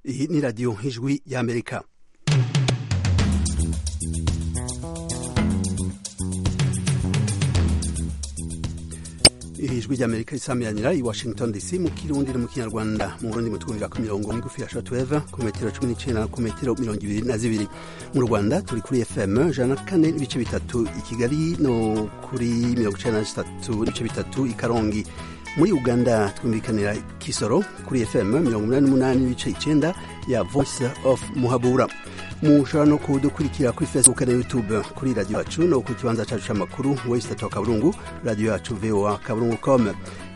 Iyi ni radiyo nk'ijwi y'Amerika ijwi ry'amerika risamiranira i washington dc mu kirundi no mu kinyarwanda mu burundi mutwumvira ku mirongo migufi ya shortwave ku metero cumi n'icenda ku metero mirongo ibiri na zibiri mu rwanda turi kuri fm ijana na kane n'ibice bitatu i kigali no kuri mirongo icenda na zitatu n'ibice bitatu i karongi muri uganda twumvikanira kisoro kuri fm mirongo umunani n'umunani n'ibice icenda ya voice of muhabura mushobora no kudukurikira kuri facebook na youtube kuri radiyo yacu no ku kibanza cyacu cy'amakuru wesitatu wa kaburungu radiyo yacu voa kaburungu com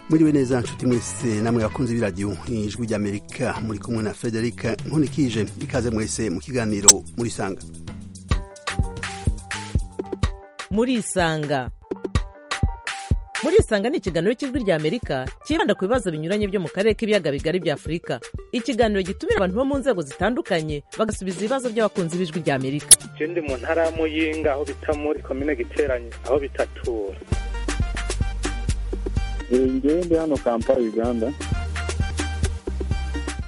muriwe neza nshuti mwese namwe bakunze b'iradiyo ijwi ry'amerika muri kumwe na frederica nkunikije ikaze mwese mu kiganiro muri sanga muri isanga muri isanga ni ikiganiro cy'ijwi rya amerika cyibanda ku bibazo binyuranye byo mu karere k'ibiyaga bigari bya afurika ikiganiro gitumira abantu bo mu nzego zitandukanye bagasubiza ibibazo by'abakunzi b'ijwi rya amerika ndi mu ntara ya muyinga aho bita muri komine giteranye aho bitatura ngende hano kampala uganda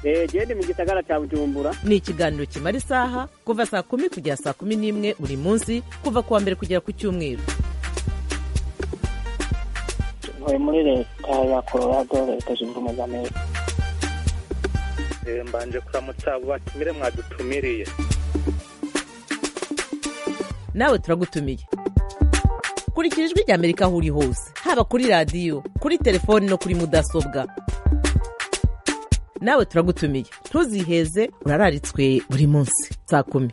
gende mu gisagara cya bujumbura ni ikiganiro kimara isaha kuva saa kumi kugera saa kumi n'imwe buri munsi kuva ku wa mbere kugera ku cyumweru ntuye muri leta ya colorado leta zunze ubumwe za amerika mbanje kuramutsa abo batumire mwadutumiriye nawe turagutumiye kurikira ijwi rya amerika aho uri hose haba kuri radiyo kuri telefoni no kuri mudasobwa nawe turagutumiye ntuziheze urararitswe buri munsi saa kumi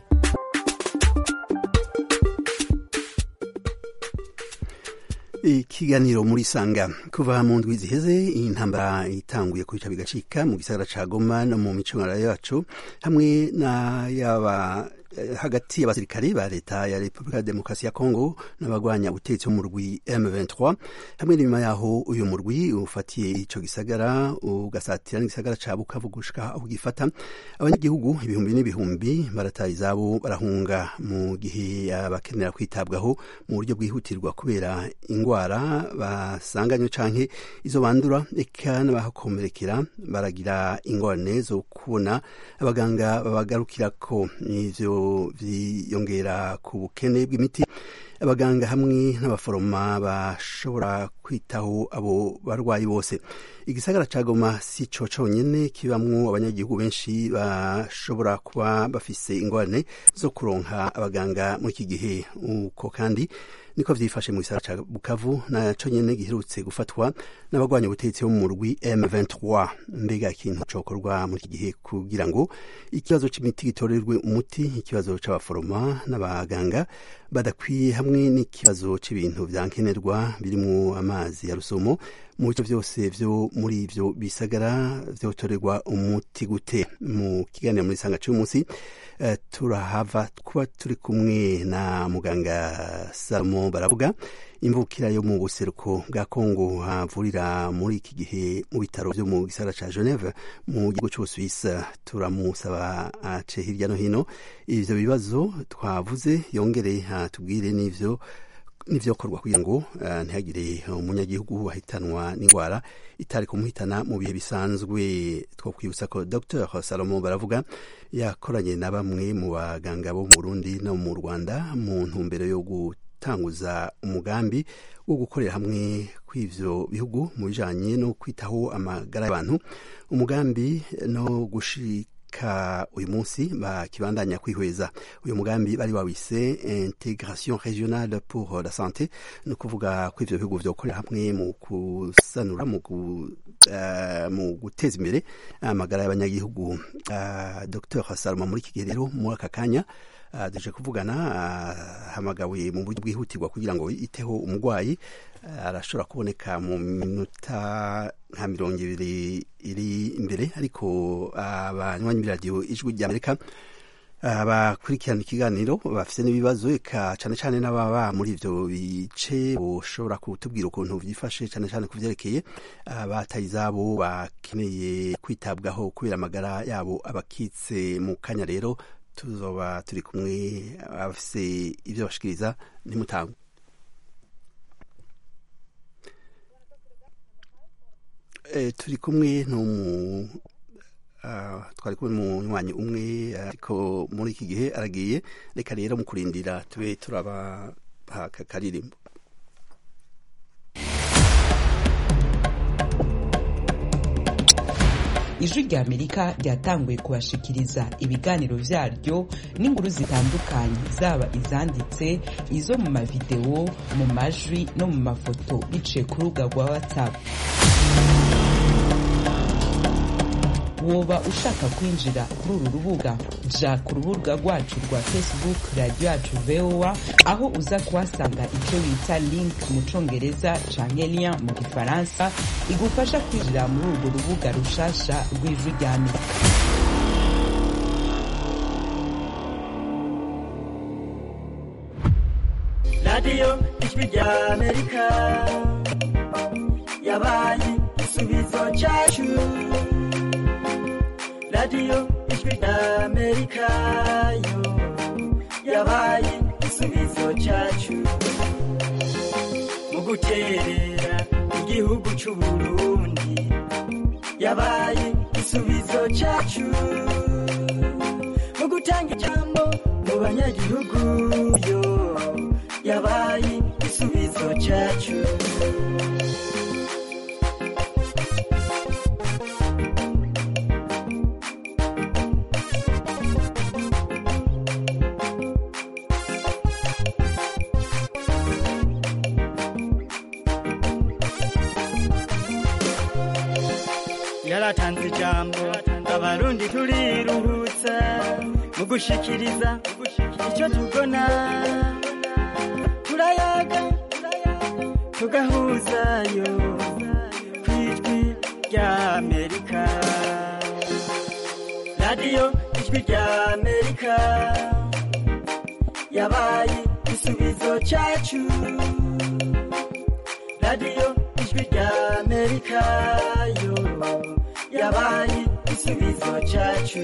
ikiganiro muri sanga kuva mu ndwi ziheze iyi ntambara itanguye kubica bigacika mu gisagara ca goma no mu micoranire yacu hamwe na yaba hagati y'abasirikare ba leta ya repubulika ya demokarasi ya kongo n'abagwanya ubutegetsi mu murwi m23 hamwe n'inyuma yaho uyu murwi ufatiye ico gisagara ugasatira n'igisagara ca bukavu gushika aho gifata abanyagihugu ibihumbi n'ibihumbi barataha izabo barahunga mu gihe abakenera kwitabwaho mu buryo bwihutirwa kubera indwara basanganywe canke izo bandura eka n'abahakomerekera baragira ingorane zo kubona abaganga babagarukirako ivyo byiyongera ku bukene bw'imiti abaganga hamwe n'abaforoma bashobora kwitaho abo barwayi bose igisagara ca goma si co conyene kibamwo abanyagihugu benshi bashobora kuba bafise ingorane zo kuronka abaganga muri iki gihe uko kandi niko vyifashe mu gisagara ca bukavu na conyene giherutse gufatwa n'abagwanya ubutegetsi bo mu murwi m23 mbega ikintu cokorwa muri iki gihe kugira ngo ikibazo c'imiti gitorerwe umuti ikibazo c'abaforoma n'abaganga badakwiye hamwe n'ikibazo cy'ibintu byankenerwa birimo amazi ya rusumo mu bice byose byo muri ibyo bisagara byotorerwa umuti gute mu kiganiro muri sanga cy'uyu munsi uh, turahava kuba turi kumwe na muganga salomo baravuga imvukira yo mu buseruko bwa kongo havurira muri iki gihe mu bitaro byo mu gisagara ca geneve mu gihugu c'ubusuwisi turamusaba ace hirya no hino ivyo bibazo twavuze yongere atubwire n'ivyo n'ivyokorwa kugira ngo uh, ntihagire umunyagihugu wahitanwa n'indwara itari kumuhitana mu bihe bisanzwe twokwibutsa ko dr salomo baravuga yakoranye na bamwe mu baganga bo mu burundi no mu rwanda mu ntumbero yo gutanguza umugambi wo gukorera hamwe kw'ivyo bihugu mu bijanye no kwitaho amagara y'abantu umugambi no gushika ka uyu munsi bakibandanya kwihweza uyu mugambi bari wawise integration regionale pour la santé ni ukuvuga ko ivyo bihugu vyokorera hamwe mu kusanura mu mu guteza imbere amagara y'abanyagihugu dr salma muri iki gihe rero muri aka kanya duje kuvugana hamagawe mu buryo bwihutirwa kugira ngo yiteho umurwayi arashobora kuboneka mu minota nka mirongo ibiri iri imbere ariko abanywanyi b'iradiyo ijwi ry'amerika abakurikirana ikiganiro bafite n'ibibazo eka cyane cyane n'ababa muri ibyo bice ushobora kutubwira ukuntu byifashe cyane cyane ku byerekeye abataye izabo bakeneye kwitabwaho kubera amagara yabo abakitse mu kanya rero tuzoba turi kumwe abafise ibyo bashikiriza nimutanga turi kumwe n'umu ah, twari kumwe mu nywanyi umwe ariko muri iki gihe aragiye reka rero mu kurindira tube turaba haka karirimbo ijwi ry'amerika ryatanguye kubashikiriza ibiganiro byaryo n'inkuru zitandukanye zaba izanditse izo mu mavidewo mu majwi no mu mafoto biciye ku rubuga rwa whatsapp woba ushaka kwinjira kuri uru rubuga ja ku rubuga rwacu rwa facebook radiyo yacu voa aho uza kuhasanga icyo bita link mu congereza canke lien mu gifaransa igufasha kwinjira muri urwo rubuga rushasha rw'ijwi rya amerika radiyo ijwi rya amerika yabaye igisubizo cyacu radiyo ijwi rya amerika yo yabaye igisubizo cyacu mu guterera igihugu cy'u burundi yabaye igisubizo cyacu mu gutanga ijambo mu banyagihugu yo yabaye igisubizo cyacu yaratanze ijambo abarundi turiruhutsa mu gushikiriza icyo tubona turayaga tugahuzayo ku ijwi rya amerika radiyo ijwi rya amerika yabaye igisubizo cyacu radiyo ijwi rya amerika yo yabaye igisubizo cyacu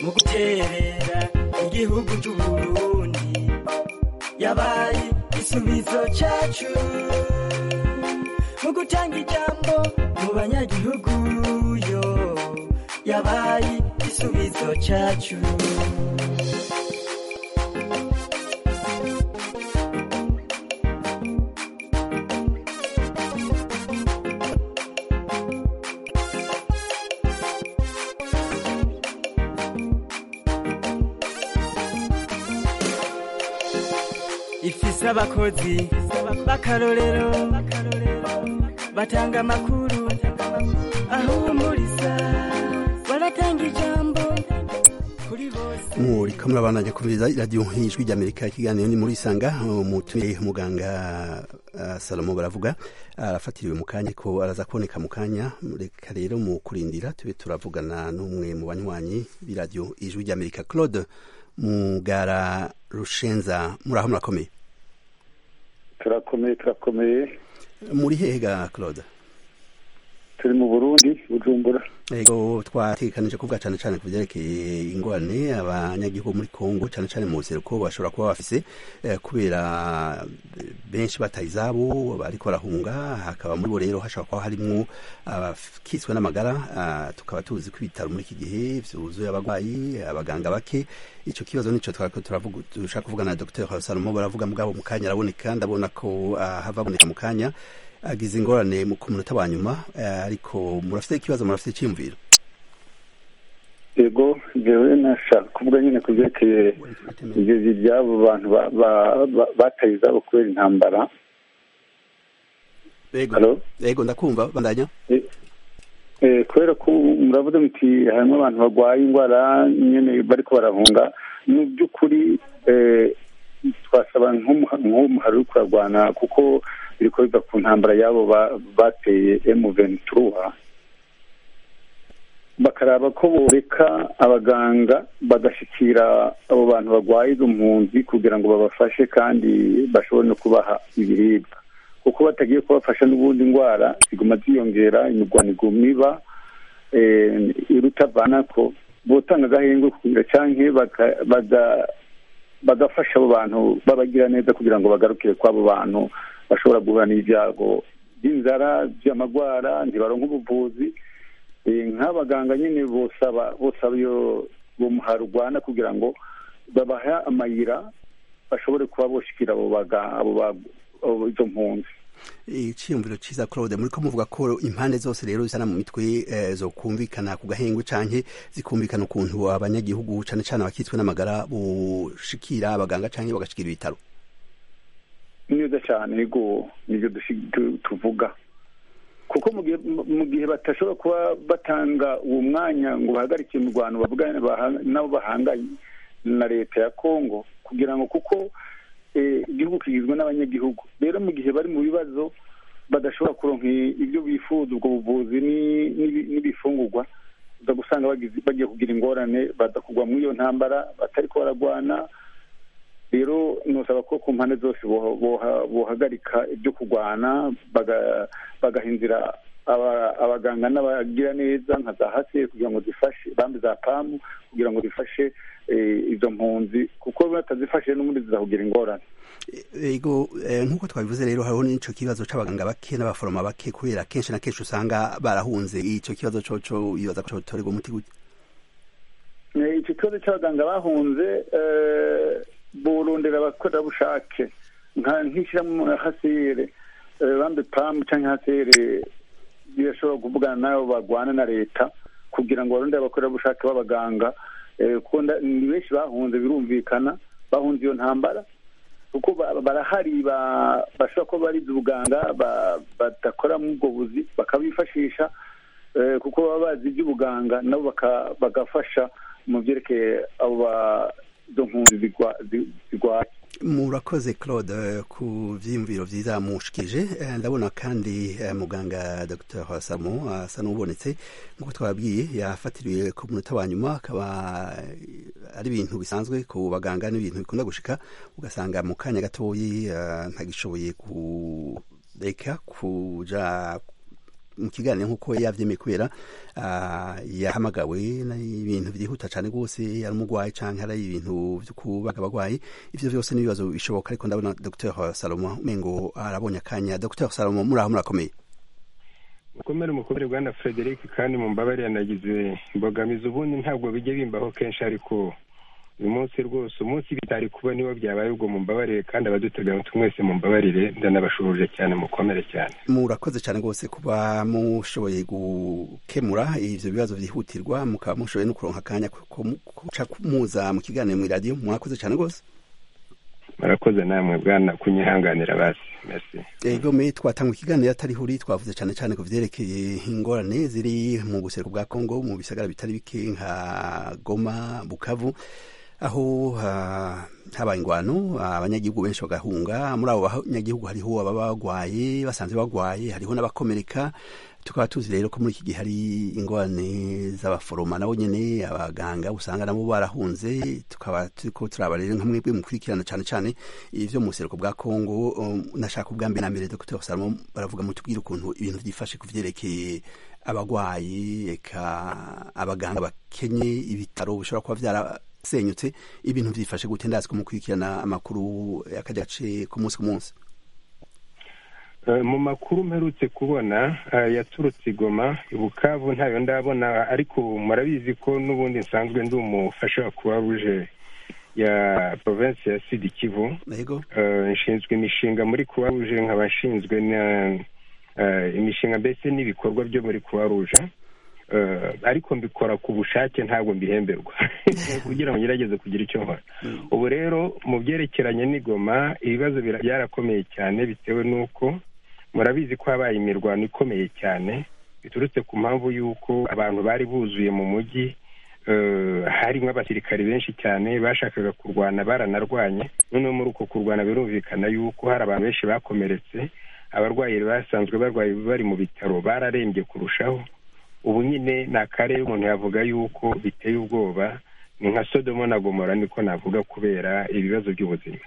mu guterera igihugu cy'uburundi yabaye igisubizo cyacu mu gutanga ijambo mu banyagihugu yo yabaye igisubizo cyacu ifise abakozi b'akarorero batanga amakuru ahumuriza baratanga ijambo kuri bose muri kamwe abana nyakumiriza radiyo nk'ijwi ry'amerika ikiganiro ni muri isanga umutumiye umuganga ah, salomo baravuga arafatiriwe mu kanya ko araza kuboneka mu kanya reka rero mu kurindira tube turavugana n'umwe mu banywanyi b'iradiyo ijwi ry'amerika claude mugara rushenza muraho murakomeye turakomeye turakomeye muri hega claude turi mu burundi bujumbura ego twatekanije kuvuga cyane cyane ku byerekeye ingorane abanyagihugu muri kongo cyane cyane mu buseruko bashobora kuba bafise eh, kubera eh, benshi bataye izabo bariko barahunga hakaba muri bo rero hashobora kuba harimwo abakiswe n'amagara ah, tukaba tuzi ko ibitaro muri iki gihe vyuzuye abagwayi abaganga bake ico kibazo nico twariko turavuga dushaka kuvugana na dr salomo baravuga mugabo mu kanya araboneka ndabona ko ah, hava aboneka mu kanya agize ingorane mu- ku munota wa nyuma eh, ariko murafite ikibazo murafite icyiyumviro yego jewe nashaka kuvuga nyine ku byerekeye igezi by'abo bantu ba- ba- ba- bataye izabo kubera intambara ego Hello? ego ndakumva bandanya Eh, eh, kubera ko muravuze muti harimo abantu barwaye indwara nyine bariko barahunga mu by'ukuri eh, twasaba nk'umuhari uri kurarwana kuko biriko biva ku ntambara y'abo ba- bateye emu ventura bakaraba ko boreka abaganga bagashikira abo bantu barwaye izo mpunzi kugira ngo babafashe kandi bashobore no kubaha ibiribwa kuko batagiye kubafasha n'ubundi indwara ziguma ziyongera imirwano iguma iba eh, irutavanako botanga agahengwe kugira canke baka- baga- bagafasha abo bantu babagira neza kugira ngo bagarukire kw'abo bantu bashobora guhura n'ibyago by'inzara by'amagwara ntibaronka ubuvuzi nk'abaganga nyine bosaba bosaba iyo uwo muhari urwana kugira ngo babahe amayira bashobore kuba boshikira abo izo mpunzi icyiyumviro cyiza claude muri ko muvuga ko impande zose rero zisana mu mitwe zo kumvikana ku gahengu canke zikumvikana ukuntu abanyagihugu cane cane abakitswe n'amagara bushikira abaganga canke bagashikira ibitaro ni neza cyane yego nibyo tuvuga kuko mu gihe batashobora kuba batanga uwo mwanya ngo bahagarike imirwano bavugane nabo bahanganye na leta ya kongo kugira ngo kuko igihugu kigizwe n'abanyagihugu rero mu gihe bari mu bibazo badashobora kuronka ibyo bifuza ubwo buvuzi n'ibifungurwa uza gusanga bagiye kugira ingorane badakugwa muri iyo ntambara batari ko baragwana rero ntusaba ko ku mpande zose bohagarika ibyo kurwana bagaha inzira abaganga n'abagira neza nka za haseri kugira ngo zifashe bambi za pamu kugira ngo zifashe izo mpunzi kuko batazifashe n'ubundi zizahugira ingorane yego nk'uko twabivuze rero hariho n'icyo kibazo cy'abaganga bake n'abaforoma bake kubera kenshi na kenshi usanga barahunze icyo kibazo cyo bibaza ko cyotorerwa umuti gute icyo kibazo cy'abaganga bahunze burondera abakorerabushake nk'ishyiramo hasere bambi pamu cyangwa hasere birashobora kuvugana n'abo barwana na leta kugira ngo barondere abakorerabushake b'abaganga ni benshi bahunze birumvikana bahunze iyo ntambara kuko barahari bashobora kuba barize ubuganga badakora muri ubwo buzi bakabifashisha kuko baba bazi iby'ubuganga nabo bagafasha mu byerekeye abo izo mpunzi zirwaye murakoze claude ku byiyumviro byiza mushikije ndabona kandi muganga dr hasamo asa n'ubonetse nk'uko twababwiye yafatiriwe ku munota wa nyuma akaba ari ibintu bisanzwe ku baganga n'ibintu bikunda gushika ugasanga mu kanya gatoyi ntagishoboye kureka kuja mu kiganiro nk'uko yabyemeye kubera yahamagawe ibintu byihuta cyane rwose ari umurwayi cyangwa ari ibintu byo kubaga abarwayi ibyo byose n'ibibazo bishoboka ariko ndabona dr salomo mengo arabonye akanya dr salomo muraho murakomeye mukomere mukomere bwana frederic kandi mu mbabare yanagize imbogamizi ubundi ntabwo bijya bimbaho kenshi ariko uyu munsi rwose umunsi bitari kuba niwo byabaye ubwo mumbabarire kandi abadutega mwese mumbabarire ndanabashuruje cyane mukomere cyane murakoze cyane rwose kuba mushoboye gukemura ibyo bibazo byihutirwa mukaba mushoboye no kuronka akanya kuca muza mu kiganiro mu iradiyo murakoze cyane rwose murakoze namwe bwana kunyihanganira basi merci ego me twatanga ikiganiro atari huri twavuze cyane cyane ku vyerekeye ingorane ziri mu buseruko bwa Kongo mu bisagara bitari bike nka Goma Bukavu aho habaye ingwano abanyagihugu benshi bagahunga muri abo banyagihugu hariho ababa bagwaye basanzwe bagwaye hariho n'abakomereka tukaba tuzi rero ko muri iki gihe hari ingorane z'abaforoma nabo nyine abaganga usanga nabo barahunze tukaba turi ko turaba rero nka mwebwe mukurikirana cyane cyane ibyo mu buseruko bwa kongo nashaka ubwa mbere na mbere dr salomo baravuga mutubwire ukuntu ibintu byifashe ku byerekeye abarwayi reka abaganga bakenye ibitaro bishobora kuba byarasenyutse ibintu byifashe gute ndazi ko mukurikirana amakuru y'akajya gace ku munsi ku munsi mu makuru mperutse kubona yaturutse igoma bukavu ntayo ndabona ariko murabizi ko n'ubundi nsanzwe ndi umufasha wa kuwaruje ya provinsi ya sidi kivu nshinzwe imishinga muri kuwaruje nkaba nshinzwe imishinga mbese n'ibikorwa byo muri kuwaruje ariko mbikora ku bushake ntabwo mbihemberwa kugira ngo ngerageze kugira icyo nkora ubu rero mu byerekeranye n'igoma ibibazo byarakomeye cyane bitewe n'uko murabizi ko habaye imirwano ikomeye cyane biturutse ku mpamvu y'uko abantu bari buzuye mu mujyi harimo abasirikari benshi cyane bashakaga kurwana baranarwanye noneho muri uko kurwana birumvikana y'uko hari abantu benshi bakomeretse abarwayi basanzwe barwaye bari mu bitaro bararembye kurushaho ubu nyine ni akarere umuntu yavuga y'uko biteye ubwoba ni nka sodomo na gomora niko navuga kubera ibibazo by'ubuzima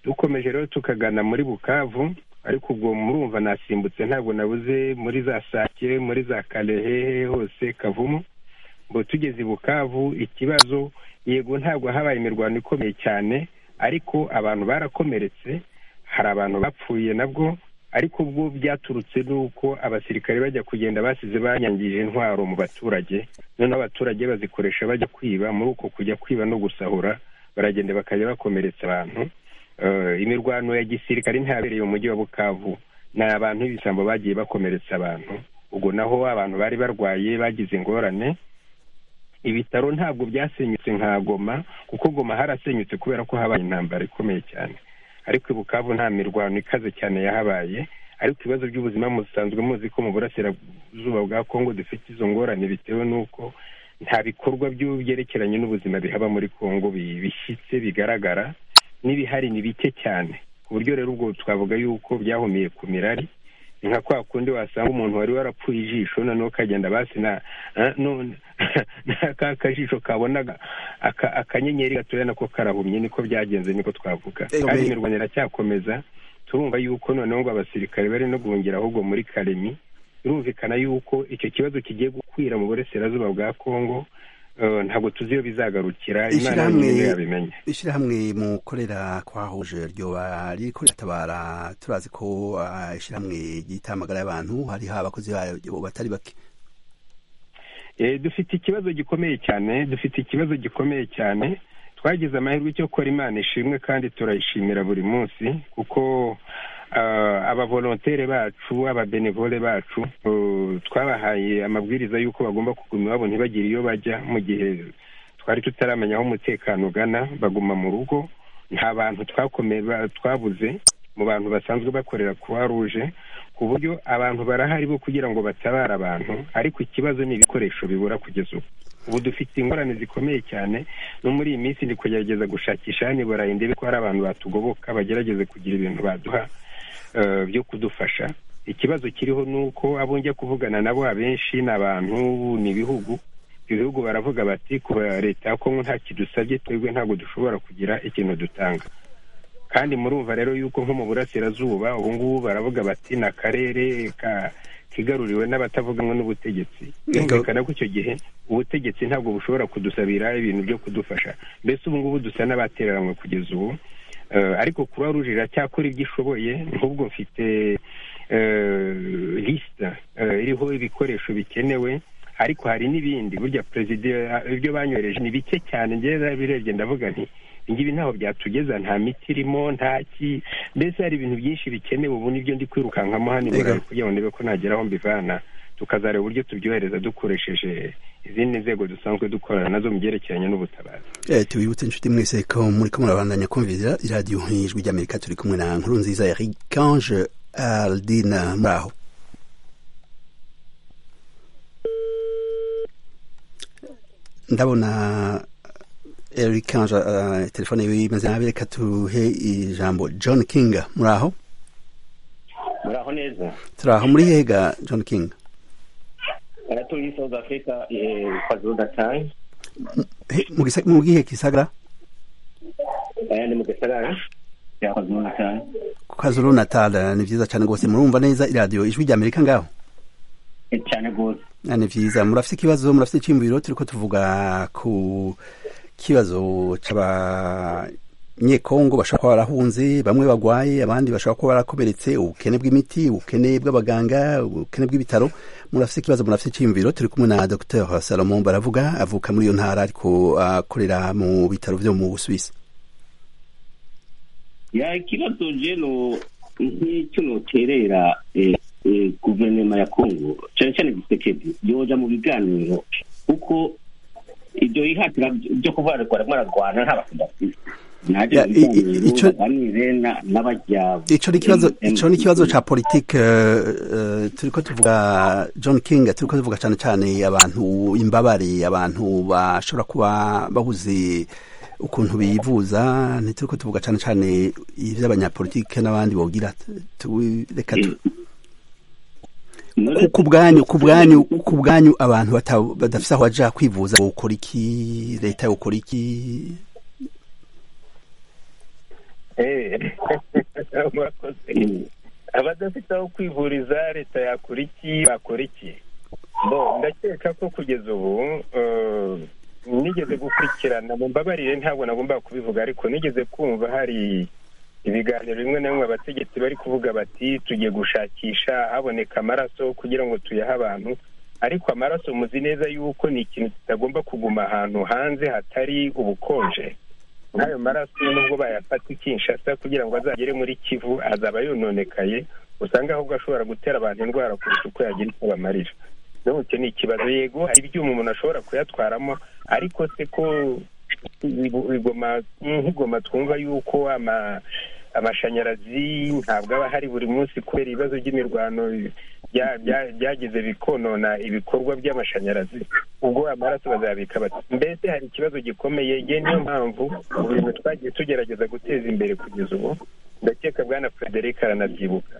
dukomeje rero tukagana muri bukavu ariko ubwo murumva nasimbutse ntabwo nabuze muri za sake muri za karehehe hose kavumu ngo tugeze i bukavu ikibazo yego ntabwo habaye imirwano ikomeye cyane ariko abantu barakomeretse hari abantu bapfuye nabwo ariko ubwo byaturutse n'uko abasirikare bajya kugenda basize banyangije intwaro mu baturage noneho abaturage bazikoresha bajya kwiba muri uko kujya kwiba no gusahura baragenda bakajya bakomeretsa abantu imirwano ya gisirikare ntihabereye umujyi wa bukavu ni abantu b'ibisambo bagiye bakomeretsa abantu ubwo naho abantu bari barwaye bagize ingorane ibitaro ntabwo byasenyutse nka goma kuko goma harasenyutse kubera ko habaye intambara ikomeye cyane ariko i bukavu nta mirwano ikaze cyane yahabaye ariko ibibazo by'ubuzima musanzwe muzi ko mu burasirazuba bwa kongo dufite izo ngorane bitewe n'uko nta bikorwa byerekeranye n'ubuzima bihaba muri kongo bishyitse bigaragara n'ibihari ni bike cyane ku buryo rero ubwo twavuga yuko byahumiye ku mirari ni nka kwa kundi wasanga umuntu wari warapfuye ijisho noneho ukagenda basi na ka kajisho kabona akanyenyeri gatoya nako karahumye niko byagenze niko twavuga kandi imirwano iracyakomeza turumva yuko noneho ngo abasirikare bari no guhungira ahubwo muri karemi birumvikana yuko icyo kibazo kigiye gukwira mu burasirazuba bwa kongo ntabwo tuzi iyo bizagarukira imana niyo yabimenye ishyirahamwe mukorera kwahuje ryoba riri tabara turazi ko ishyirahamwe ry'itamagara y'abantu hariho abakozi babo batari bake dufite ikibazo gikomeye cyane dufite ikibazo gikomeye cyane twagize amahirwe cyo gukora imana ishimwe kandi turayishimira buri munsi kuko abavolontere bacu ababenevole bacu twabahaye amabwiriza y'uko bagomba kuguma iwabo ntibagire iyo bajya mu gihe twari tutaramenya aho umutekano ugana baguma mu rugo nta bantu twabuze mu bantu basanzwe bakorera croix rouge ku buryo abantu barahari bo kugira ngo batabare abantu ariko ikibazo ni ibikoresho bibura kugeza ubu ubu dufite ingorane zikomeye cyane no muri iyi minsi ndi kugerageza gushakisha hano i burayi ndebe ko hari abantu batugoboka bagerageze kugira ibintu baduha byo kudufasha ikibazo kiriho ni uko abo njya kuvugana nabo abenshi ni abantu ni ibihugu ibihugu baravuga bati kuba leta ya kongo nta kidusabye twebwe ntabwo dushobora kugira ikintu dutanga kandi murumva rero yuko nko mu burasirazuba ubu ngubu baravuga bati ni akarere kigaruriwe n'abatavuganwa n'ubutegetsi birumvikana ko icyo gihe ubutegetsi ntabwo bushobora kudusabira ibintu byo kudufasha mbese ubu ngubu dusa n'abatereranywe kugeza ubu ariko kuba ruje iracyakora ibyo ishoboye nk'ubwo mfite lisita iriho ibikoresho bikenewe ariko hari n'ibindi burya perezida ibyo banyohereje ni bike cyane ngera birebye ndavuga nti ngibi ntaho byatugeza nta miti irimo nta ki mbese hari ibintu byinshi bikenewe ubu nibyo ndi kwirukankamo hano i burayi kugira ngo ndebe ko nageraho mbivana tukazareba uburyo tubyohereza dukoresheje izindi nzego dusanzwe dukorana nazo mu byerekeranye n'ubutabazi tubibutse inshuti mwese ko muri ko murabandanya kumvira iradiyo nk'ijwi ry'amerika turi kumwe na nkuru nziza ya riganje aldina muri aho ndabona erikanje telefone yiwe imeze nabi reka tuhe ijambo john kinga muri aho muri aho neza turi aho muri hega john kinga turi south africa kwazulu natal mu bwihe gisagara ni mu gisagara cya kwazulu natal kwazulu natal ni byiza cyane rwose murumva neza iradiyo ijwi ry'amerika ngaho cyane rwose ni byiza murafite ikibazo murafite icyiyumviro turi ko tuvuga ku kibazo cy'abanyekongo bashobora kuba barahunze bamwe bagwaye abandi bashobora kuba barakomeretse ubukene bw'imiti ubukene bw'abaganga ubukene bw'ibitaro murafite ikibazo murafite icyiyumviro turi kumwe na dr salomon baravuga avuka muri iyo ntara ariko akorera mu bitaro byo mu busuwisi ikibazo rero nk'icyo noterera guverinoma ya kongo cyane cyane gisekedi yoja mu biganiro kuko ibyo yihatira byo kuvuga ngo ararwana nta bakunda icyo ni ikibazo cya politiki turi ko tuvuga john king turi ko tuvuga cyane cyane abantu imbabare abantu bashobora kuba babuze ukuntu bivuza ntituri ko tuvuga cyane cyane iby'abanyapolitike n'abandi bogira reka ku bwanyu ku bwanyu ku bwanyu abantu badafite aho bajya kwivuza gukora iki leta gukora iki abadafite aho kwivuriza leta yakora iki bakora iki ndakeka ko kugeza ubu nigeze gukurikirana mu mbabarire ntabwo nagombaga kubivuga ariko nigeze kumva hari ibiganiro bimwe na bimwe abategetsi bari kuvuga bati tugiye gushakisha haboneka amaraso kugira ngo tuyahe abantu ariko amaraso muzi neza yuko ni ikintu kitagomba kuguma ahantu hanze hatari ubukonje nk'ayo maraso nubwo bayafata ikinshasa kugira ngo azagere muri kivu azaba yononekaye usanga ahubwo ashobora gutera abantu indwara kurusha uko yagira icyo bamarira none icyo ni ikibazo yego hari ibyuma umuntu ashobora kuyatwaramo ariko se ko nk'igoma twumva yuko amashanyarazi ntabwo aba ahari buri munsi kubera ibibazo by'imirwano byagize bikonona ibikorwa by'amashanyarazi ubwo amaraso bazabika bati mbese hari ikibazo gikomeye ngewe niyo mpamvu ibintu twagiye tugerageza guteza imbere kugeza ubu ndakeka bwana frederic aranabyibuka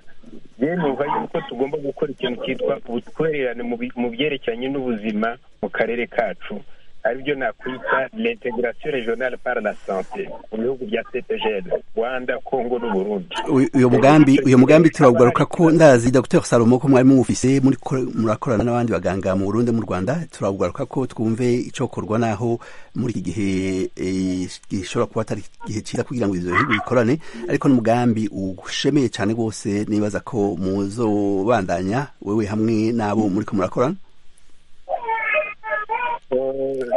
yewe numva yuko tugomba gukora ikintu cyitwa ubutwererane mu byerekeranye n'ubuzima mu karere kacu aribyo nakwita l'integration regionale par la santé mu bihugu bya cepgl rwanda congo n'uburundi uyu mugambi uyu mugambi turawugaruka ko ndazi dr salomo ko mwari muwufise murakorana n'abandi baganga mu burundi mu rwanda turawugaruka ko twumve icokorwa naho muri iki gihe gishobora kuba atari igihe cyiza kugira ngo ibyo bihugu bikorane ariko n'umugambi ushemeye cyane rwose nibaza ko muzobandanya wewe hamwe n'abo muri ko murakorana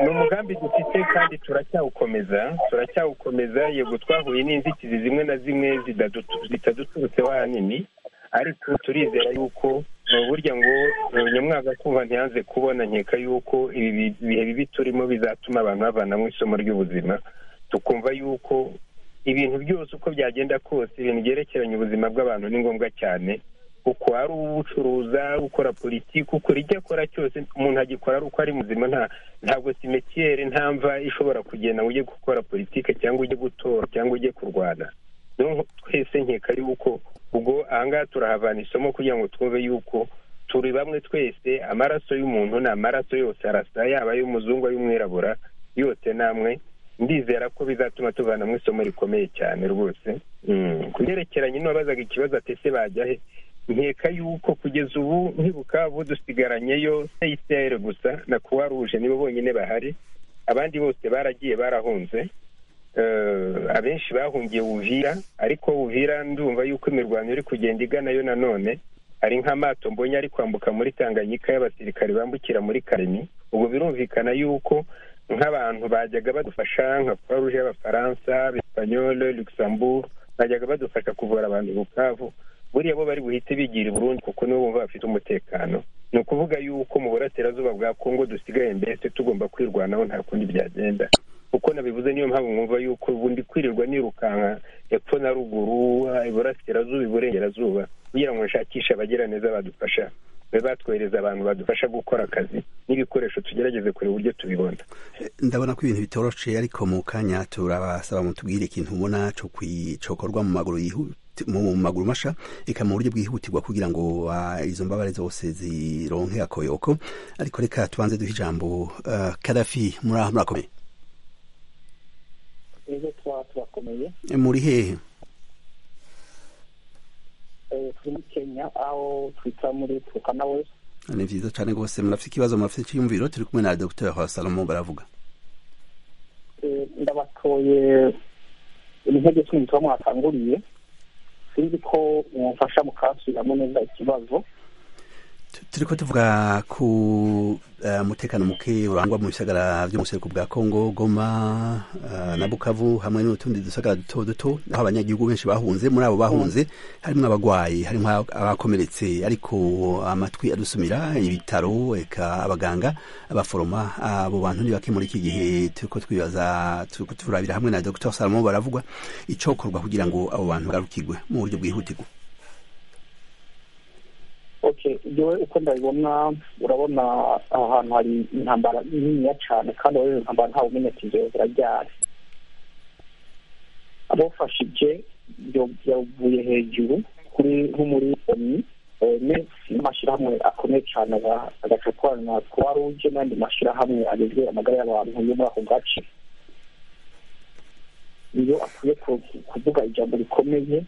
ni umugambi dufite kandi turacyawukomeza turacyawukomeza yego twahuye n'inzitizi zimwe na zimwe zitaduturutseho ahanini ariko turizera yuko ni burya ngo nyamwaga kumva ntiyanze kubona nkeka yuko ibi bihe bibi turimo bizatuma abantu bavanamo isomo ry'ubuzima tukumva yuko ibintu byose uko byagenda kose ibintu byerekeranye ubuzima bw'abantu ni ngombwa cyane uko ari ubucuruza ukora politiki ukora icyo akora cyose umuntu agikora ari uko ari muzima nta ntabwo simetiere nta mva ishobora kugenda ngo ujye gukora politiki cyangwa ujye gutora cyangwa ujye kurwana twese nkeka yuko ubwo ahangaha turahavana isomo kugira ngo twumve yuko turi bamwe twese amaraso y'umuntu ni amaraso yose arasa yaba ay'umuzungu ay'umwirabura yose namwe ndizera ko bizatuma tuvanamo isomo rikomeye cyane rwose ku byerekeranye n'uwabazaga ikibazo atese bajya he nkeka yuko kugeza ubu ntibukavu dusigaranyeyo seyiseri gusa na kuwa ruje nibo bonyine bahari abandi bose baragiye barahunze abenshi bahungiye ubuvira ariko ubuvira ndumva yuko imirwano iri kugenda iganayo nanone hari nk'amato mbonye ari kwambuka muri tanganyika y'abasirikare bambukira muri karemi ubwo birumvikana yuko nk'abantu bajyaga badufasha nka kuwa ruje y'abafaransa bespanyol luxembourg bajyaga badufasha kuvura abantu bukavu buriya bo bari buhite bigira i burundi kuko nibo bumva bafite umutekano ni ukuvuga yuko mu burasirazuba bwa kongo dusigaye mbese tugomba kwirwanaho nta kundi byagenda kuko nabivuze niyo mpamvu mwumva yuko ubundi kwirirwa nirukanka epfo na ruguru iburasirazuba iburengerazuba kugira ngo nshakishe abagiraneza badufasha be batwohereza abantu badufasha gukora akazi n'ibikoresho tugerageze kureba uburyo tubibona ndabona ko ibintu bitoroshe ariko mu kanya turabasaba mutubwire ikintu ubona cyokorwa mu maguru yihuta mu maguru masha reka mu buryo bwihutirwa kugira ngo uh, izo mbabare zose zironke akoyoko ariko reka tubanze duhe ijambo uh, kadafi muraho murakomeye muri hehe muri kenya aho twita muri turukana wese ni byiza cyane rwose murafite ikibazo murafite icyiyumviro turi kumwe na dogiteri wa salomo baravuga ndabatoye intege z'umuti wamwatanguriye sinzi ko umufasha mukasubiramo neza ikibazo turi ko tuvuga ku mutekano muke urangwa mu bisagara by'umuseruko bwa kongo goma na bukavu hamwe n'utundi dusagara duto duto aho abanyagihugu benshi bahunze muri abo bahunze harimo abagwayi harimo abakomeretse ariko amatwi adusumira ibitaro eka abaganga abaforoma abo bantu ni bake muri iki gihe turi ko twibaza turi ko turabira hamwe na dr salomo baravugwa icokorwa kugira ngo abo bantu bagarukirwe mu buryo bwihutirwa yewe uko ndabibona urabona aha hantu hari intambara niniya cyane kandi urabona intambara ntawe umenya ati inzego zirajyana abafashije byavuye hejuru kuri nko muri oni oni n'amashyirahamwe akomeye cyane agaca korana kuba ruje n'andi mashyirahamwe agezwe amagara y'abantu yo muri ako gace iyo akwiye kuvuga ijambo rikomeye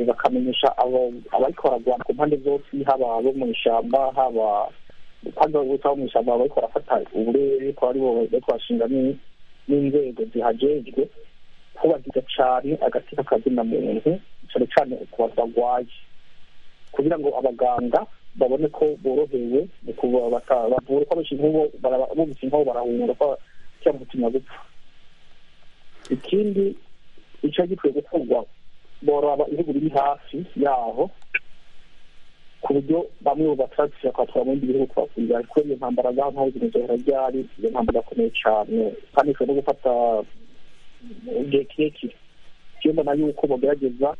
bakamenyesha abariko baragwana ku mpande zose haba abo mu ishyamba haba kandi babuta bo mu ishyamba bariko barafata uburere ko aribo bariko bashinga n'inzego zihajejwe kubahiga cyane agatsiko kazina muntu cyane cyane ukuntu barwaye kugira ngo abaganga babone ko borohewe mu kuba batavura ko abenshi nk'ubo bumvise nk'aho barahunga ko cyangwa umutima gupfa ikindi icyo gikwiye gukorwa boraba ibihugu biri hafi yaho ku buryo bamwe mu bataragishije kwatwara mu bindi bihugu kubakurira kuko iyo ntambara ngaho ntaho zinozohera ryari iyo ntambara akomeye cyane kandi ishobora no gufata igihe kirekire iyo mbona yuko bagerageza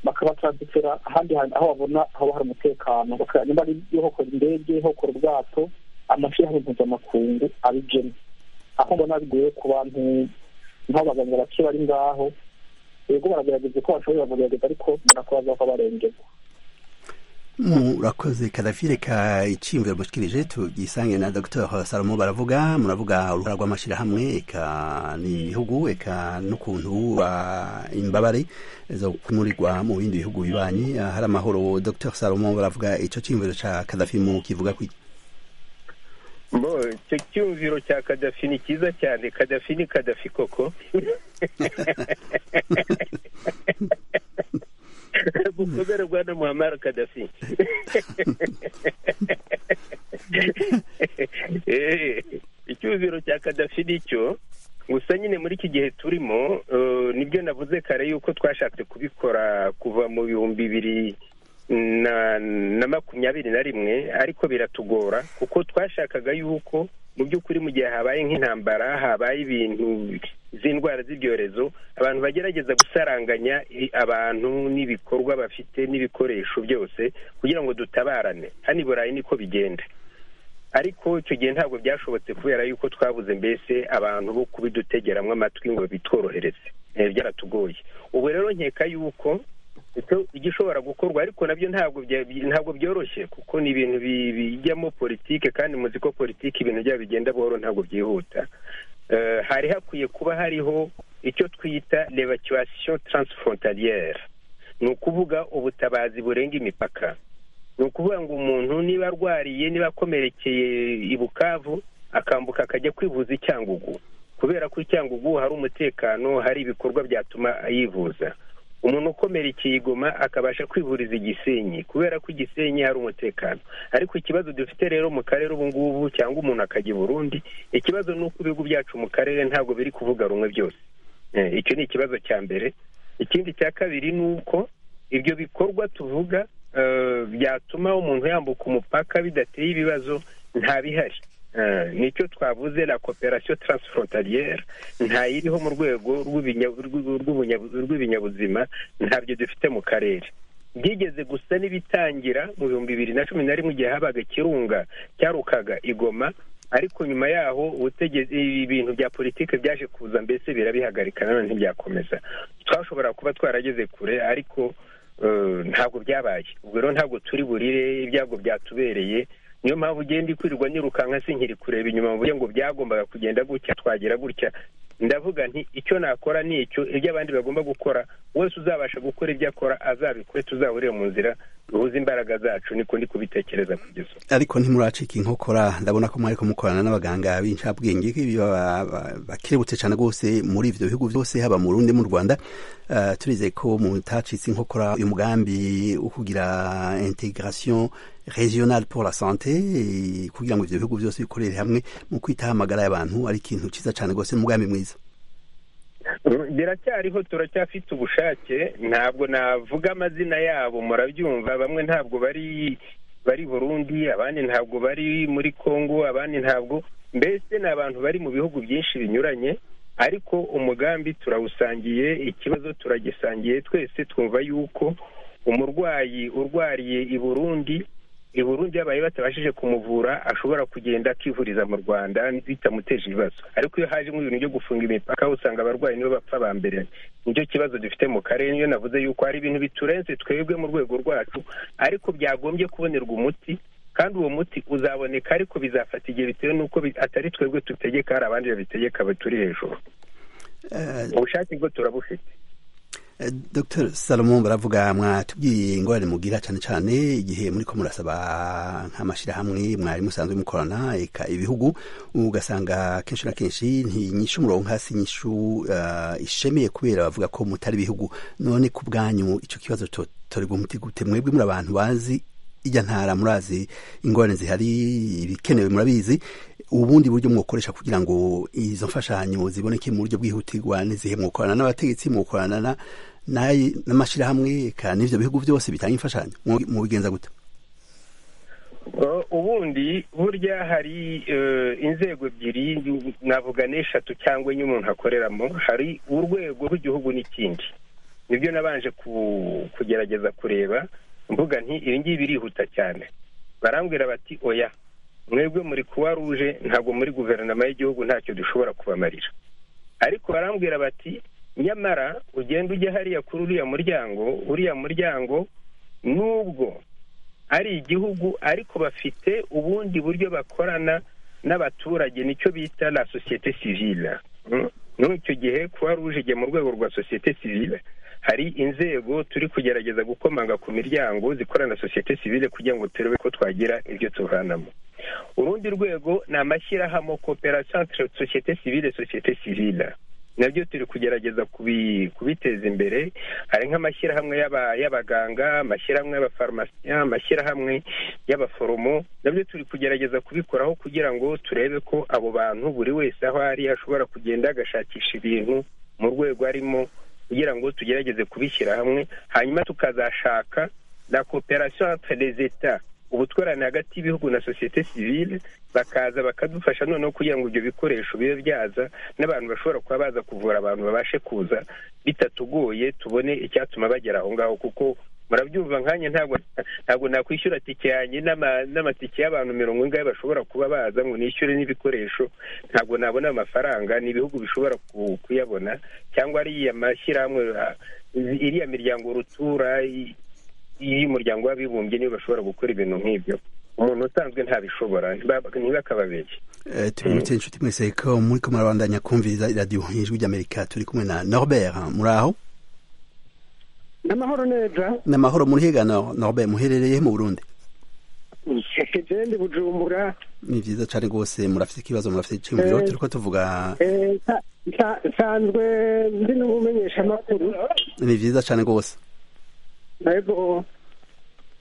bakabatranzitira ahandi hantu aho babona haba hari umutekano niba ari hokora indege hokora ubwato amashyirahamwe mpuzamakungu abigena aho mbona bigoye ku bantu nk'abaganga bake bari ngaho yego baragerageza ko bashobora kugerageza ariko barakora ko barengerwa murakoze kadafi reka icyiyumviro mushikirije tugisange na dr salomo baravuga muravuga uruhara rw'amashyirahamwe eka n'ibihugu eka n'ukuntu imbabare zo kumurirwa mu bindi bihugu bibanyi hari amahoro dr salomo baravuga icyo cyiyumviro cya kadafi mu kivuga kwiki bo icyo cyumviro cya kadafi ni cyiza cyane kadafi ni kadafi koko gukomera rwanda muhamara kadafi icyuziro cya kadafi nicyo gusa nyine muri iki gihe turimo nibyo navuze kare yuko twashatse kubikora kuva mu bihumbi bibiri na makumyabiri na rimwe ariko biratugora kuko twashakaga yuko mu by'ukuri mu gihe habaye nk'intambara habaye ibintu z'indwara z'ibyorezo abantu bagerageza gusaranganya abantu n'ibikorwa bafite n'ibikoresho byose kugira ngo dutabarane hano i burayi niko bigenda ariko icyo gihe ntabwo byashobotse kubera yuko twabuze mbese abantu bo kubidutegeramwo amatwi ngo bitworohereze byaratugoye ubu rero nkeka yuko igishobora gukorwa ariko nabyo ntabwo ntabwo byoroshye kuko ni ibintu bijyamo politike kandi muzi ko politike ibintu byabo bigenda buhoro ntabwo byihuta hari hakwiye kuba hariho icyo twita levacuwasiyo taransifrontariyeri ni ukuvuga ubutabazi burenga imipaka ni ukuvuga ngo umuntu niba arwariye niba akomerekeye i bukavu akambuka akajya kwivuza i cyangugu kubera ko i cyangugu hari umutekano hari ibikorwa byatuma yivuza umuntu ukomerekeye igoma akabasha kwivuriza igisenyi kubera ko igisenyi hari umutekano ariko ikibazo dufite rero mu karere ubu ngubu cyangwa umuntu akajya i burundi ikibazo ni uko ibihugu byacu mu karere ntabwo biri kuvuga rumwe byose icyo ni ikibazo cya mbere ikindi cya kabiri ni uko ibyo bikorwa tuvuga byatuma umuntu yambuka umupaka bidateye ibibazo nta bihari nicyo twavuze la koperasiyo taransiforontariyeri ntayiriho mu rwego rw'ibinyabuzima ntabyo dufite mu karere byigeze gusa n'ibitangira mu bihumbi bibiri na cumi na rimwe igihe habaga ikirunga cyarukaga igoma ariko nyuma yaho ibintu bya politiki byaje kuza mbese birabihagarika nanone ntibyakomeza twashobora kuba twarageze kure ariko ntabwo byabaye ubwo rero ntabwo turi burire ibyago byatubereye niyo mpamvu ugenda ikwirirwa nyirukanka sinkiri kureba inyuma mu buryo ngo byagombaga kugenda gutya twagira gutya ndavuga nti icyo nakora ni icyo ibyo abandi bagomba gukora wese uzabasha gukora ibyo akora azabikore tuzahurire mu nzira duhuze imbaraga zacu niko ndi kubitekereza kugeza ariko ntimuracika inkokora ndabona ko mwariko mukorana n'abaganga b'incabwenge bakirebutse cyane rwose muri ibyo bihugu byose haba mu rundi mu rwanda turizeye ko mutacitse inkokora uyu mugambi wo kugira integration regional pour la santé kugira ngo ibyo bihugu byose bikorere hamwe mu kwitaho amagara y'abantu ari ikintu cyiza cyane rwose n'umugambi mwiza biracyariho turacyafite ubushake ntabwo navuga amazina yabo murabyumva bamwe ntabwo bari bari burundi abandi ntabwo bari muri congo abandi ntabwo mbese ni abantu bari mu bihugu byinshi binyuranye ariko umugambi turawusangiye ikibazo turagisangiye twese twumva yuko umurwayi urwariye i burundi i burundi yabaye batabashije kumuvura ashobora kugenda akivuriza mu rwanda bitamuteje ibibazo ariko iyo haje nk'ibintu byo gufunga imipaka usanga abarwayi nibo bapfa ba mbere nicyo kibazo dufite mu karere niyo navuze yuko hari ibintu biturenze twebwe mu rwego rwacu ariko byagombye kubonerwa umuti kandi uwo muti uzaboneka ariko bizafata igihe bitewe n'uko atari twebwe tutegeka hari abandi babitegeka turi hejuru ubushake bwo turabufite dr salomon baravuga mwatubwiye ingorane mugira cyane cyane igihe muri ko murasaba nk'amashyirahamwe mwari musanzwe mukorana ibihugu ugasanga kenshi na kenshi ntinyishe umurongo hasi nyishu ishemeye kubera bavuga ko mutari ibihugu none ku bwanyu icyo kibazo tutorerwa umuti gute mwebwe muri abantu bazi ijya ntara murazi ingorane zihari ibikenewe murabizi ubundi buryo mwakoresha kugira ngo izo mfashanyo ziboneke mu buryo bwihutirwa n'izihe mwakorana n'abategetsi mwakorana n'amashyirahamwe kandi n'ibyo bihugu byose bitanga imfashanyo mu bigenza gute ubundi burya hari inzego ebyiri navuga n'eshatu cyangwa enye umuntu akoreramo hari urwego rw'igihugu n'ikindi nibyo nabanje kugerageza kureba mvuga nti ibi ngibi birihuta cyane barambwira bati oya mwebwe muri kuwa ruje ntabwo muri guverinoma y'igihugu ntacyo dushobora kubamarira ariko barambwira bati nyamara ugenda ujya hariya kuri uriya muryango uriya muryango nubwo ari igihugu ariko bafite ubundi buryo bakorana n'abaturage nicyo bita la sosiyete sivile muri icyo gihe kuwa ruje igihe mu rwego rwa sosiyete sivile hari inzego turi kugerageza gukomanga ku miryango zikorana na sosiyete sivile kugira ngo turebe ko twagira ibyo tuvanamo urundi rwego ni amashyirahamwe koperasiyo sosiyete sivile sosiyete sivile nabyo turi kugerageza kubiteza imbere hari nk'amashyirahamwe y'abaganga amashyirahamwe y'abafarumasiya amashyirahamwe y'abaforomo nabyo turi kugerageza kubikoraho kugira ngo turebe ko abo bantu buri wese aho ari ashobora kugenda agashakisha ibintu mu rwego arimo kugira ngo tugerageze kubishyira hamwe hanyuma tukazashaka na koperasiyo zeta ubutwarane hagati y'ibihugu na sosiyete sivile bakaza bakadufasha noneho kugira ngo ibyo bikoresho bibe byaza n'abantu bashobora kuba baza kuvura abantu babashe kuza bitatugoye tubone icyatuma bagera aho ngaho kuko murabyumva nkanjye ntabwo nakwishyura tike yanjye n'amatike y'abantu mirongo ingahe bashobora kuba baza ngo nishyure n'ibikoresho ntabwo nabona amafaranga ni ibihugu bishobora kuyabona cyangwa ariya mashyirahamwe iriya miryango rutura y'umuryango w'abibumbye niyo bashobora gukora ibintu nk'ibyo umuntu usanzwe ntabishobora ntibakababeshye tubibutse inshuti mwese ko muri ko murabandanya kumviriza iradiyo ijwi ry'amerika turi kumwe na norbert muri aho ni amahoro neza ni amahoro muri higa norbert muherereye mu burundi jendi bujumbura ni byiza cyane rwose murafite ikibazo murafite icyumviro turi ko tuvuga nsanzwe ndi n'umumenyesha amakuru ni byiza cyane rwose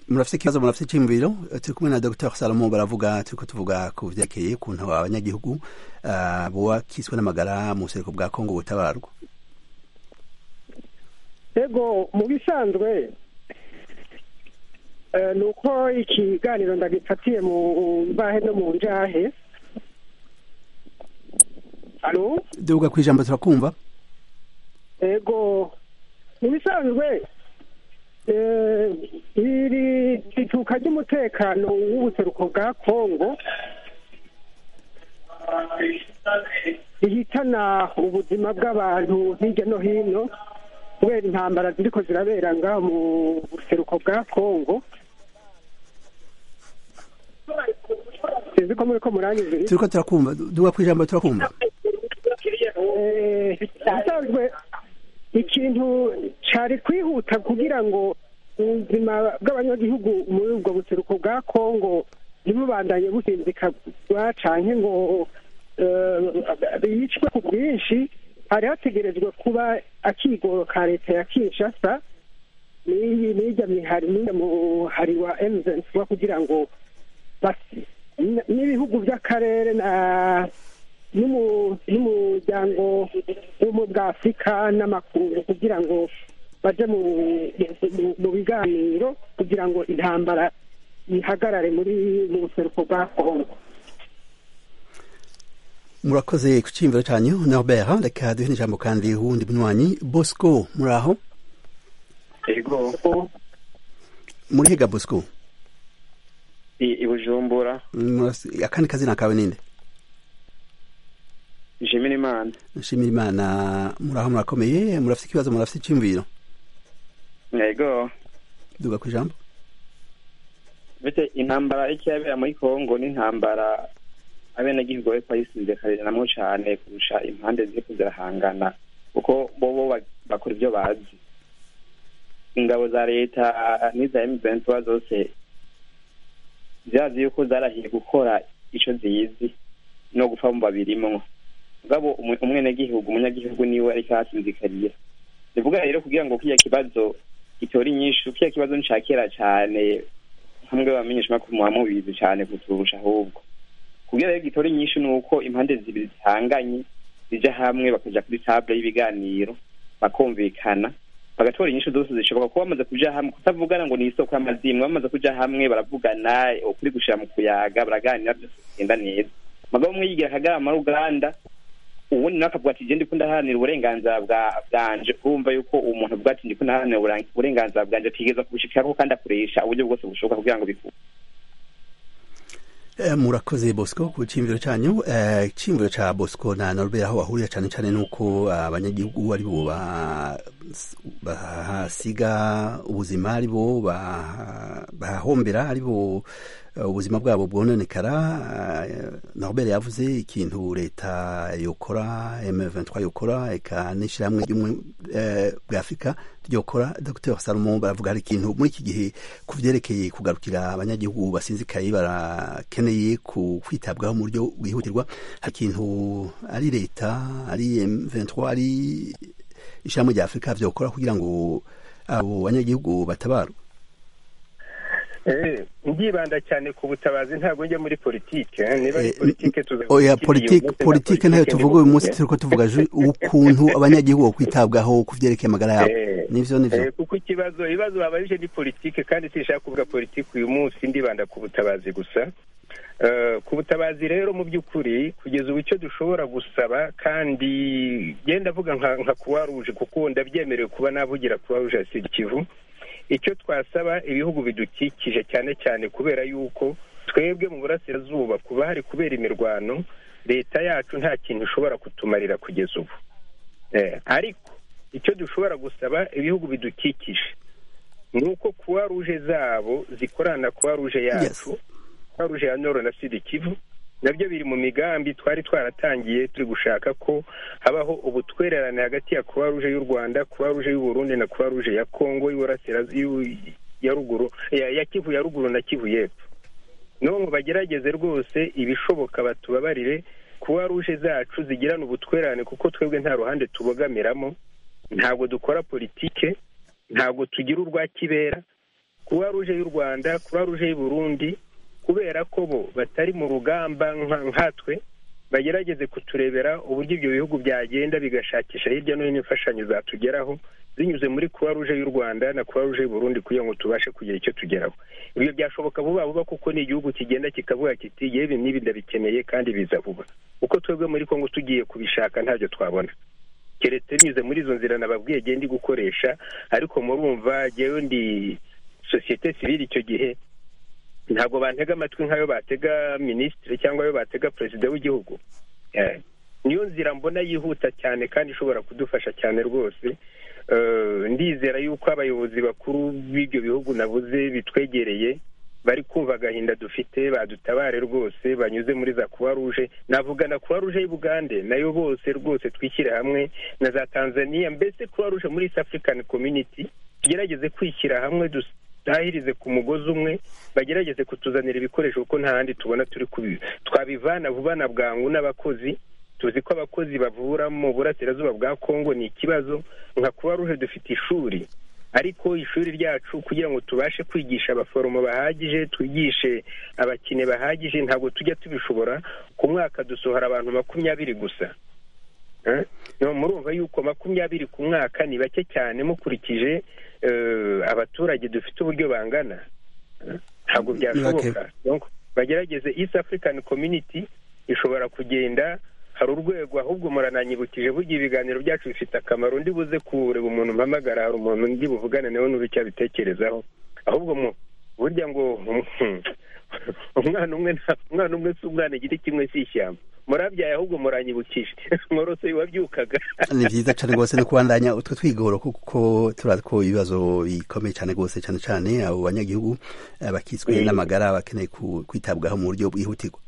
murafite ikibazo murafite icyumviro turi kumwe na dr salomo baravuga turi ko tuvuga ku byerekeye ukuntu abanyagihugu buba kiswe n'amagara mu buseruko bwa kongo butabarwa yego mu bisanzwe ni uko ikiganiro ndagifatiye mu mbahe no mu njahe alo duga ku ijambo turakumva yego mu bisanzwe iri rituka ry'umutekano w'ubuseruko bwa kongo rihitana ubuzima bw'abantu hirya no hino kubera intambara ziriko zirabera ngaho mu buseruko bwa kongo sinzi ko muri ko murangije turiko turakumva duga ku ijambo turakumva bisanzwe ikintu cyari kwihuta kugira ngo ubuzima bw'abanyagihugu muri ubwo buseruko bwa kongo ntibubandanye businzikagwa cyane ngo bicwe ku bwinshi hari hategerejwe kuba akigoro ka leta ya kinshasa n'ijya mihari n'ijya muhari wa emuzensi kugira ngo n'ibihugu by'akarere na n'umuryango wo bwa afurika n'amakungu kugira ngo bajye mu biganiro kugira ngo intambara ihagarare muri mu buseruko bwa kongo murakoze ku cyiyumviro cyanyu norbert reka duhe ijambo kandi wundi munywanyi bosco muri aho muri higa bosco i bujumbura akandi kazina kawe ninde nshimira imana nshimira imana muraho murakomeye murafite ikibazo murafite icyumviro yego duga ku ijambo mbese intambara icyo yabera muri kongo ni intambara abenegihugu bari bayisunze kabiri namwo cyane kurusha impande ziri kuzirahangana kuko bo bo bakora ibyo bazi ingabo za leta n'iza emuventura zose zihazi yuko zarahiye gukora icyo ziyizi no gupfa mu babirimwo ngabo umwenegihugu umunyagihugu niwe ariko ahasinzikariye bivuga rero kugira ngo kiriya kibazo gitora inyinshi kiriya kibazo ni kera cyane hamwe bamenyesha ko muba mubizi cyane kuturusha ahubwo kugira rero gitora inyinshi ni uko impande zibiri zihanganye zijya hamwe bakajya kuri tabure y'ibiganiro bakumvikana bagatora inyinshi zose zishoboka kuba bamaze kujya hamwe kutavugana ngo ni isoko y'amazimwe bamaze kujya hamwe baravugana ukuri gushira mu kuyaga baraganira byose bigenda neza mugabo umwe yigira akagama ruganda ubundi nawe akavuga ati ndi ndaharanira uburenganzira bwanje urumva yuko umuntu avuga ati ndi ndaharanira uburenganzira bwanje atigeza kubushikiraho kandi akoresha uburyo bwose bushoboka kugira ngo bikunde murakoze bosco ku cyimviro cyanyu icyimviro cya bosco na norubera aho bahurira cyane cyane n'uko abanyagihugu ari bo bahasiga ubuzima ari bo bahombera ari bo ubuzima bwabo bwononekara norubera yavuze ikintu leta yokora M23 yokora eka n'ishyirahamwe ry'umwe bwa afurika ryokora dr salomo baravuga hari ikintu muri iki gihe ku byerekeye kugarukira abanyagihugu basinzikaye barakene bakeneye kwitabwaho mu buryo bwihutirwa hari ikintu ari leta ari M23 ari ishyirahamwe rya afurika byokora kugira ngo abo banyagihugu batabarwe ndibanda cyane ku butabazi ntabwo njya muri politike niba ari politike oya politike politike ntayo tuvuga uyu munsi turi ko tuvuga ukuntu abanyagihugu bakwitabwaho ku byerekeye amagara yabo nibyo nibyo kuko ikibazo ibibazo babajije ni politike kandi sinshaka kuvuga politike uyu munsi ndibanda ku butabazi gusa ku butabazi rero mu by'ukuri kugeza ubu icyo dushobora gusaba kandi genda avuga nka kuwa ruje kuko ndabyemerewe kuba navugira kuwa ruje ya kivu icyo twasaba ibihugu bidukikije cyane cyane kubera yuko twebwe mu burasirazuba kuba hari kubera imirwano leta yacu nta kintu ishobora kutumarira kugeza ubu ariko icyo dushobora gusaba ibihugu bidukikije ni uko kuwa ruje zabo zikorana kuwa ruje yacu twaruje ya noro na sida ikivu nabyo biri mu migambi twari twaratangiye turi gushaka ko habaho ubutwererane hagati ya kuba ruje y'u rwanda kuba ruje y'uburundi na kuba ruje ya kongo ya ruguru ya kivu ya ruguru na kivu y'epfo none bagerageze rwose ibishoboka batubabarire kuba ruje zacu zigirana ubutwererane kuko twebwe nta ruhande tubogamiramo ntabwo dukora politike ntabwo tugira urwa kibera kuba ruje y'u rwanda kuba ruje y'uburundi kubera ko bo batari mu rugamba nkatwe bagerageze kuturebera uburyo ibyo bihugu byagenda bigashakisha hirya no hino imfashanyo zatugeraho binyuze muri kuba ruje y'u rwanda na kuba ruje y'u burundi kugira ngo tubashe kugira icyo tugeraho ibyo byashoboka vuba vuba kuko ni igihugu kigenda kikavuga kiti yewe n'ibi ndabikeneye kandi biza vuba uko twebwe muri kongo tugiye kubishaka ntacyo twabona keretse binyuze muri izo nzira nababwiye genda gukoresha ariko murumva jyewe ndi sosiyete sivire icyo gihe ntabwo bantega amatwi nk'ayo batega minisitiri cyangwa ayo batega perezida w'igihugu niyo nzira mbona yihuta cyane kandi ishobora kudufasha cyane rwose ndizera yuko abayobozi bakuru b'ibyo bihugu nabuze bitwegereye bari kumva agahinda dufite badutabare rwose banyuze muri za kuwa ruje navuga na kuwa ruje y'ubugande nayo bose rwose twishyire hamwe na za tanzania mbese kuwa ruje muri east african community tugerageze kwishyira hamwe dutahirize ku mugozi umwe bagerageze kutuzanira ibikoresho kuko nta handi tubona turi kubi twabivana vuba na bwangu n'abakozi tuzi ko abakozi bavura mu burasirazuba bwa kongo ni ikibazo nka kuba ruje dufite ishuri ariko ishuri ryacu kugira ngo tubashe kwigisha abaforomo bahagije twigishe abakene bahagije ntabwo tujya tubishobora ku mwaka dusohora abantu makumyabiri gusa murumva yuko makumyabiri ku mwaka ni bake cyane mukurikije abaturage dufite uburyo bangana ntabwo byashoboka bagerageze east african community ishobora kugenda hari urwego ahubwo murananyibukije burya ibiganiro byacu bifite akamaro ndi buze kureba umuntu mpamagara hari umuntu ndi buvugane nawe n'uri icyo abitekerezaho ahubwo burya ngo umwana umwe umwana umwe si umwana igiti kimwe si ishyamba murabyaye ahubwo muranyibukije mworose wabyukaga ni byiza cyane rwose no kubandanya utwo twigoro kuko turazi ko ibibazo bikomeye cyane rwose cyane cyane abo banyagihugu bakitswe n'amagara bakeneye kwitabwaho mu buryo bwihutirwa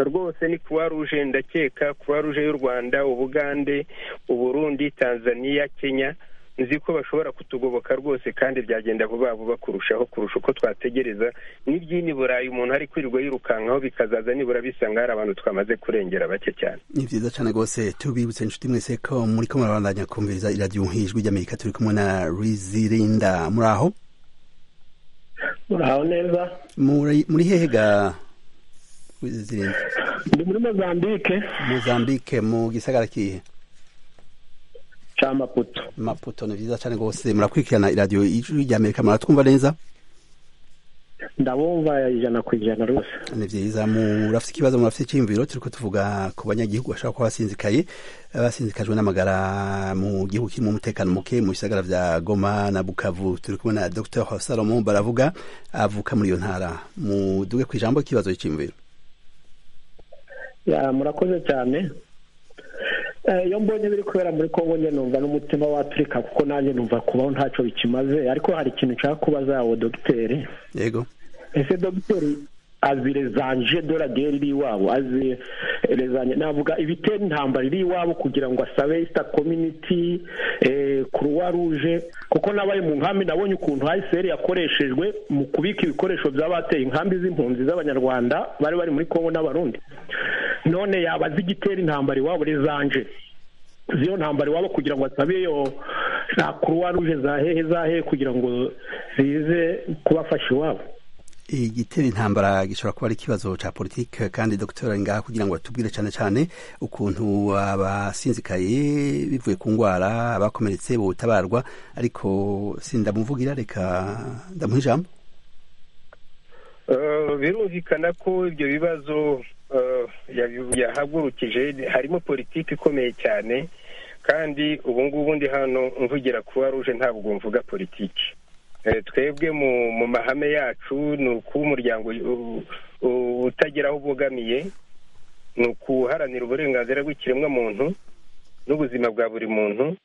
rwose ni kuwa ruje ndakeka kuwa ruje y'u rwanda ubugande uburundi tanzania kenya nzi ko bashobora kutugoboka rwose kandi byagenda vuba vuba kurushaho kurusha uko twategereza n'iby'ini burayi umuntu ari kwirirwa yirukankaho bikazaza nibura bisanga hari abantu twamaze kurengera bake cyane ni byiza cyane rwose tubibutse inshuti mwese ko muri ko murabandanya kumviriza iradiyo nk'ijwi ry'amerika turi kumwe na rizirinda muri aho muraho neza muri hehe ga rizirinda ndi muri mozambike mozambike mu gisagara kihe ca maputo maputo ni vyiza cane gose murakurikirana iradiyo ijwi rya amerika muratwumva neza ndabumva ijana ku ijana rwose ni vyiza murafite ikibazo murafite iciyumviro turiko tuvuga ku banyagihugu bashobora kuba basinzikaye basinzikajwe n'amagara mu gihugu kirimo umutekano muke mu bisagara vya goma na bukavu turi kumwe na dr salomo baravuga avuka muri iyo ntara muduge ku ijambo ikibazo c'iyumviro murakoze cyane iyo mbonye biri kubera muri kongo njye numva n'umutima waturika kuko nanjye numva kubaho ntacyo bikimaze ariko hari ikintu nshaka kubaza yawe dogiteri yego ese dogiteri azi rezanje doraderi iri iwabo azi rezanje navuga ibitera intambara iri iwabo kugira ngo asabe isita kominiti kuruwa ruje kuko nabaye mu nkambi nabonye ukuntu ayiseri yakoreshejwe mu kubika ibikoresho by'abateye inkambi z'impunzi z'abanyarwanda bari bari muri kongo n'abarundi none yaba azi igitera intambara iwabo rezanje ziyo ntambara iwabo kugira ngo asabe yo za kuruwa ruje za hehe za hehe kugira ngo zize kubafasha iwabo igitera intambara gishobora kuba ari ikibazo cya politiki kandi dogiteri ari ngaha kugira ngo atubwire cyane cyane ukuntu abasinzikaye bivuye ku ndwara abakomeretse butabarwa ariko sindamuvugira reka ndamuha ijambo birumvikana ko ibyo bibazo yahagurukije harimo politiki ikomeye cyane kandi ubu ngubu ndi hano mvugira kuba ruje ntabwo mvuga politiki twebwe mu mahame yacu ni ukuba umuryango utagira aho ubogamiye ni ukuharanira uburenganzira bw'ikiremwamuntu n'ubuzima bwa buri muntu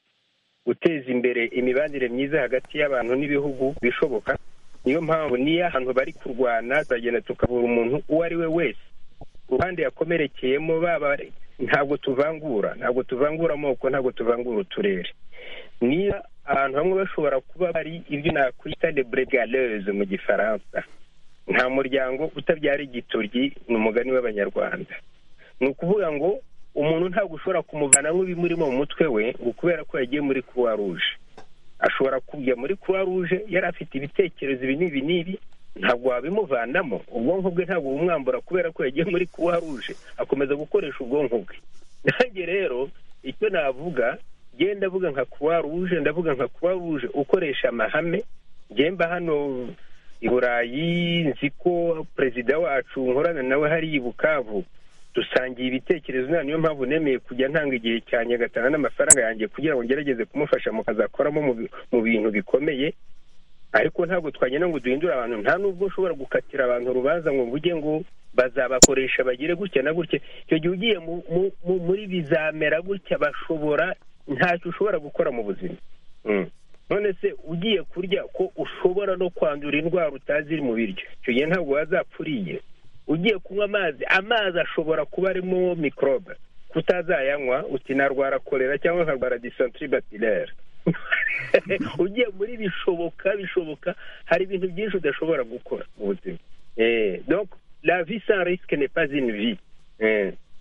guteza imbere imibanire myiza hagati y'abantu n'ibihugu bishoboka niyo mpamvu niyo ahantu bari kurwana turagenda tukavura umuntu uwo ari we wese uruhande yakomerekeyemo baba ntabwo tuvangura ntabwo tuvangura amoko ntabwo tuvangura uturere niba ahantu hamwe bashobora kuba bari ibyo nakwita de bregaleze mu gifaransa nta muryango utabyara igitoryi ni umugani w'abanyarwanda ni ukuvuga ngo umuntu ntabwo ushobora kumuvanamo ibimurimo mu mutwe we ngo kubera ko yagiye muri kuruwa ruje ashobora kujya muri kuruwa ruje yari afite ibitekerezo ibi n'ibi n'ibi ntabwo wabimuvanamo ubwonko bwe ntabwo bumwambura kubera ko yagiye muri kuwa ruje akomeza gukoresha ubwonko bwe nanjye rero icyo navuga genda ndavuga nka kuwa ruje ndavuga nka kuwa ruje ukoresha amahame ngemba hano i burayi nzi ko perezida wacu nkorana nawe hari i bukavu dusangiye ibitekerezo nta niyo mpamvu nemeye kujya ntanga igihe cyanjye agatanga n'amafaranga yanjye kugira ngo ngerageze kumufasha mukazakoramo mu bintu bikomeye ariko ntabwo twagenda ngo duhindure abantu nta nubwo ushobora gukatira abantu urubanza ngo ujye ngo bazabakoresha bagire gutya na gutya icyo gihe ugiye muri bizamera gutya bashobora ntacyo ushobora gukora mu buzima none se ugiye kurya ko ushobora no kwandura indwara utazi iri mu biryo icyo gihe ntabwo wazapfuriye ugiye kunywa amazi amazi ashobora kuba arimo mikorobe kutazayanywa utinarwara korera cyangwa nkarwara disantiri batirere ugiye muri bishoboka bishoboka hari ibintu byinshi udashobora gukora mu buzima la vie sans risque n'est pas une vie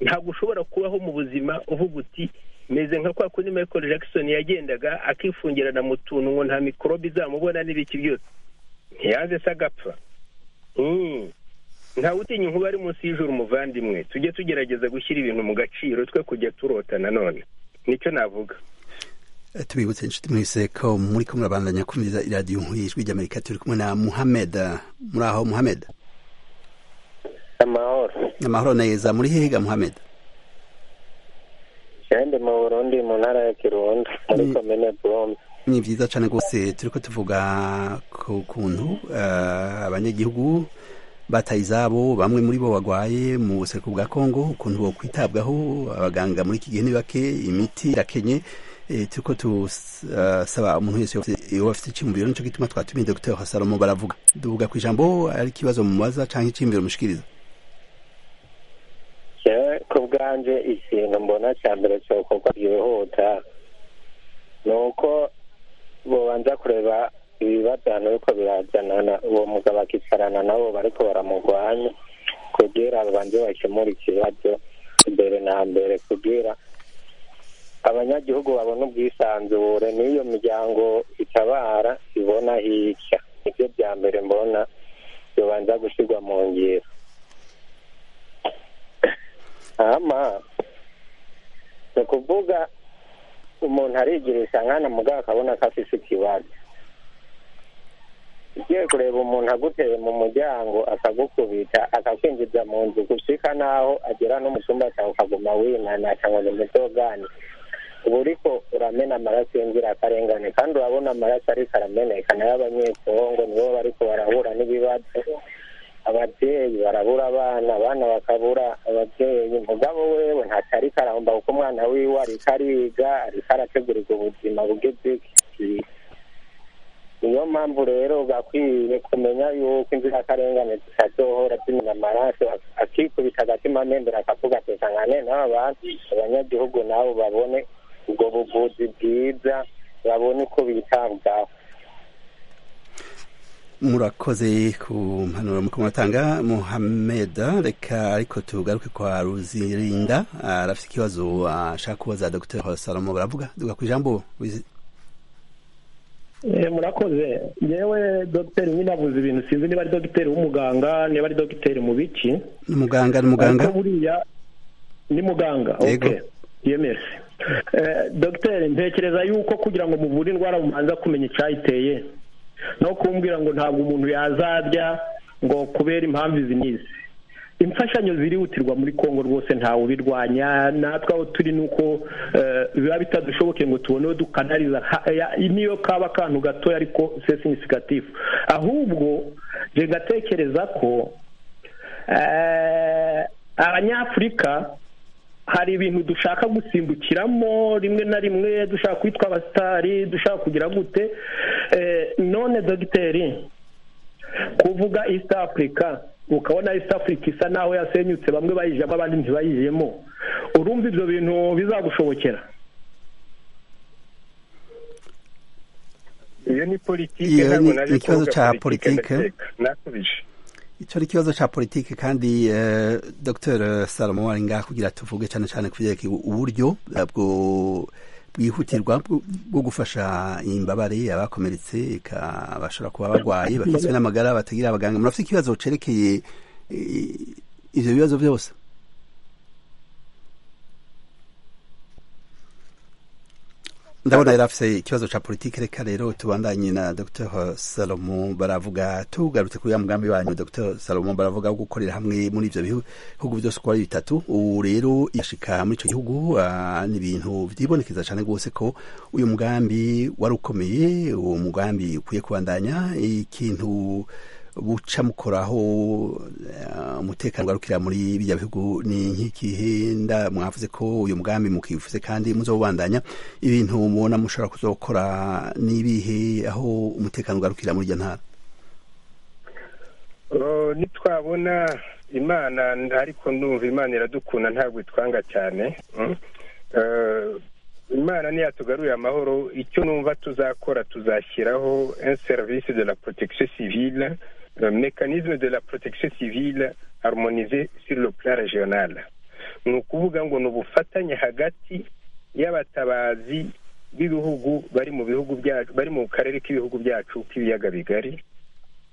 ntabwo ushobora kubaho mu buzima uvuga uti meze nka kwa kundi michael jackson yagendaga akifungirana mu tuntu ngo nta mikorobe izamubona n'ibiki byose ntiyaze se agapfa ntawe utinya inkuba ari munsi y'ijoro umuvandimwe tujye tugerageza gushyira ibintu mu gaciro twe kujya turota nanone nicyo navuga tubibutse inshuti mwese ko muri ko murabandanya kumviriza iradiyo ijwi ry'amerika turi kumwe na muhamed muri aho muhamed amahoro amahoro neza muri hega muhamed ndi mu burundi mu ntara ya kirundo muri komine burombe ni byiza cyane rwose turi ko tuvuga ku kuntu abanyagihugu bataye izabo bamwe muri bo barwaye mu buseruko bwa kongo ukuntu bo kwitabwaho abaganga muri iki gihe ni bake imiti irakenye turiko tusaba umuntu wese wafite icyumviro nicyo gituma twatumiye dogiteri hasalomo baravuga duvuga ku ijambo ari ikibazo mubaza cyangwa icyumviro mushikiriza ku bwanje ikintu mbona cya mbere cyokorwa byihuta ni uko bobanza kureba ibibajyana ariko birajyana uwo mugabo akicarana nabo bariko baramugwanya kugira babanze bakemura ikibazo mbere na mbere kugira abanyagihugu babona ubwisanzure n'iyo miryango itabara ibona hirya nibyo bya mbere mbona bibanza gushyirwa mu ngiro ama ni ukuvuga umuntu arigirisha nkana mugabo akabona ko afise ikibazo ugiye kureba umuntu aguteye mu muryango akagukubita akakwinjiza mu nzu gushika n'aho agera no mu cyumba cyawe ukaguma winana cyangwa ngo mutogane uba uriko uramena amaraso y'inzirakarengane kandi urabona amaraso ariko arameneka nayo abanyekongo nibo bariko barahura n'ibibazo ababyeyi barabura abana abana bakabura ababyeyi mugabo wewe ntacyo ariko arahomba kuko umwana wiwe ariko ariga ariko arategurirwa ubuzima bwe bw'ikiri niyo mpamvu rero ugakwiye kumenya yuko inzirakarengane zitazohora zimena amaraso akikubita agatima amembera akavuga ati nkane n'aba bantu abanyagihugu nabo babone ubwo buvuzi bwiza babone uko bitabwaho murakoze ku mpanuro muko muratanga muhameda reka ariko tugaruke kwa ruzirinda arafite ikibazo ashaka kubaza dr salomo baravuga duga ku ijambo murakoze yewe dogiteri nyinabuze ibintu sinzi niba ari dogiteri w'umuganga niba ari dogiteri mu biki ni umuganga ni umuganga buriya ni muganga ok yemeze dogiteri ntekereza yuko kugira ngo muvure indwara mubanza kumenya icyayiteye no kumbwira ngo ntabwo umuntu yazarya ngo kubera impamvu izi n'izi imfashanyo zirihutirwa muri congo rwose ntawe ubirwanya natwe aho turi ni uko biba bitadushoboke ngo tubone uwo dukanariza niyo kaba akantu gatoya ariko sesi nisigatifu ahubwo reka gatekereza ko abanyafurika hari ibintu dushaka gusimbukiramo rimwe na rimwe dushaka kwitwa abasitari dushaka kugira gute none dogiteri kuvuga east africa ukabona east africa isa naho yasenyutse bamwe bayijemo abandi ntibayijemo urumva ibyo bintu bizagushobokera iyo ni politiki ntabwo naje kuvuga politiki nakubije icyo ari ikibazo cya politiki kandi dr salomo ari ngaho kugira tuvuge cyane cyane ku byerekeye uburyo bwihutirwa bwo gufasha imbabare abakomeretse bashobora kuba barwaye bakizwe n'amagara batagira abaganga murafite ikibazo cyerekeye ibyo bibazo byose ndabona yari afite ikibazo cya politiki reka rero tubandanye na dr salomo baravuga tugarutse kuri ya mugambi wanyu dr salomo baravuga wo gukorera hamwe muri ibyo bihugu byose uko ari bitatu ubu rero yashika muri icyo gihugu ni ibintu byibonekeza cyane rwose ko uyu mugambi wari ukomeye uwo mugambi ukwiye kubandanya ikintu buca mukoraho umutekano ugarukira muri bijya bihugu ni nk'ikihenda mwavuze ko uyu mugambi mukivuze kandi muzobandanya ibintu mubona mushobora kuzokora n'ibihe aho umutekano ugarukira muri iryo ntara nitwabona imana ariko ndumva imana iradukunda ntabwo itwanga cyane imana ntiyatugaruye amahoro icyo numva tuzakora tuzashyiraho en service de la protection civile mécanisme de la protection civile harmonisé sur le plan régional ni ukuvuga ngo ni ubufatanye hagati y'abatabazi b'ibihugu bari mu bihugu byacu bari mu karere k'ibihugu byacu k'ibiyaga bigari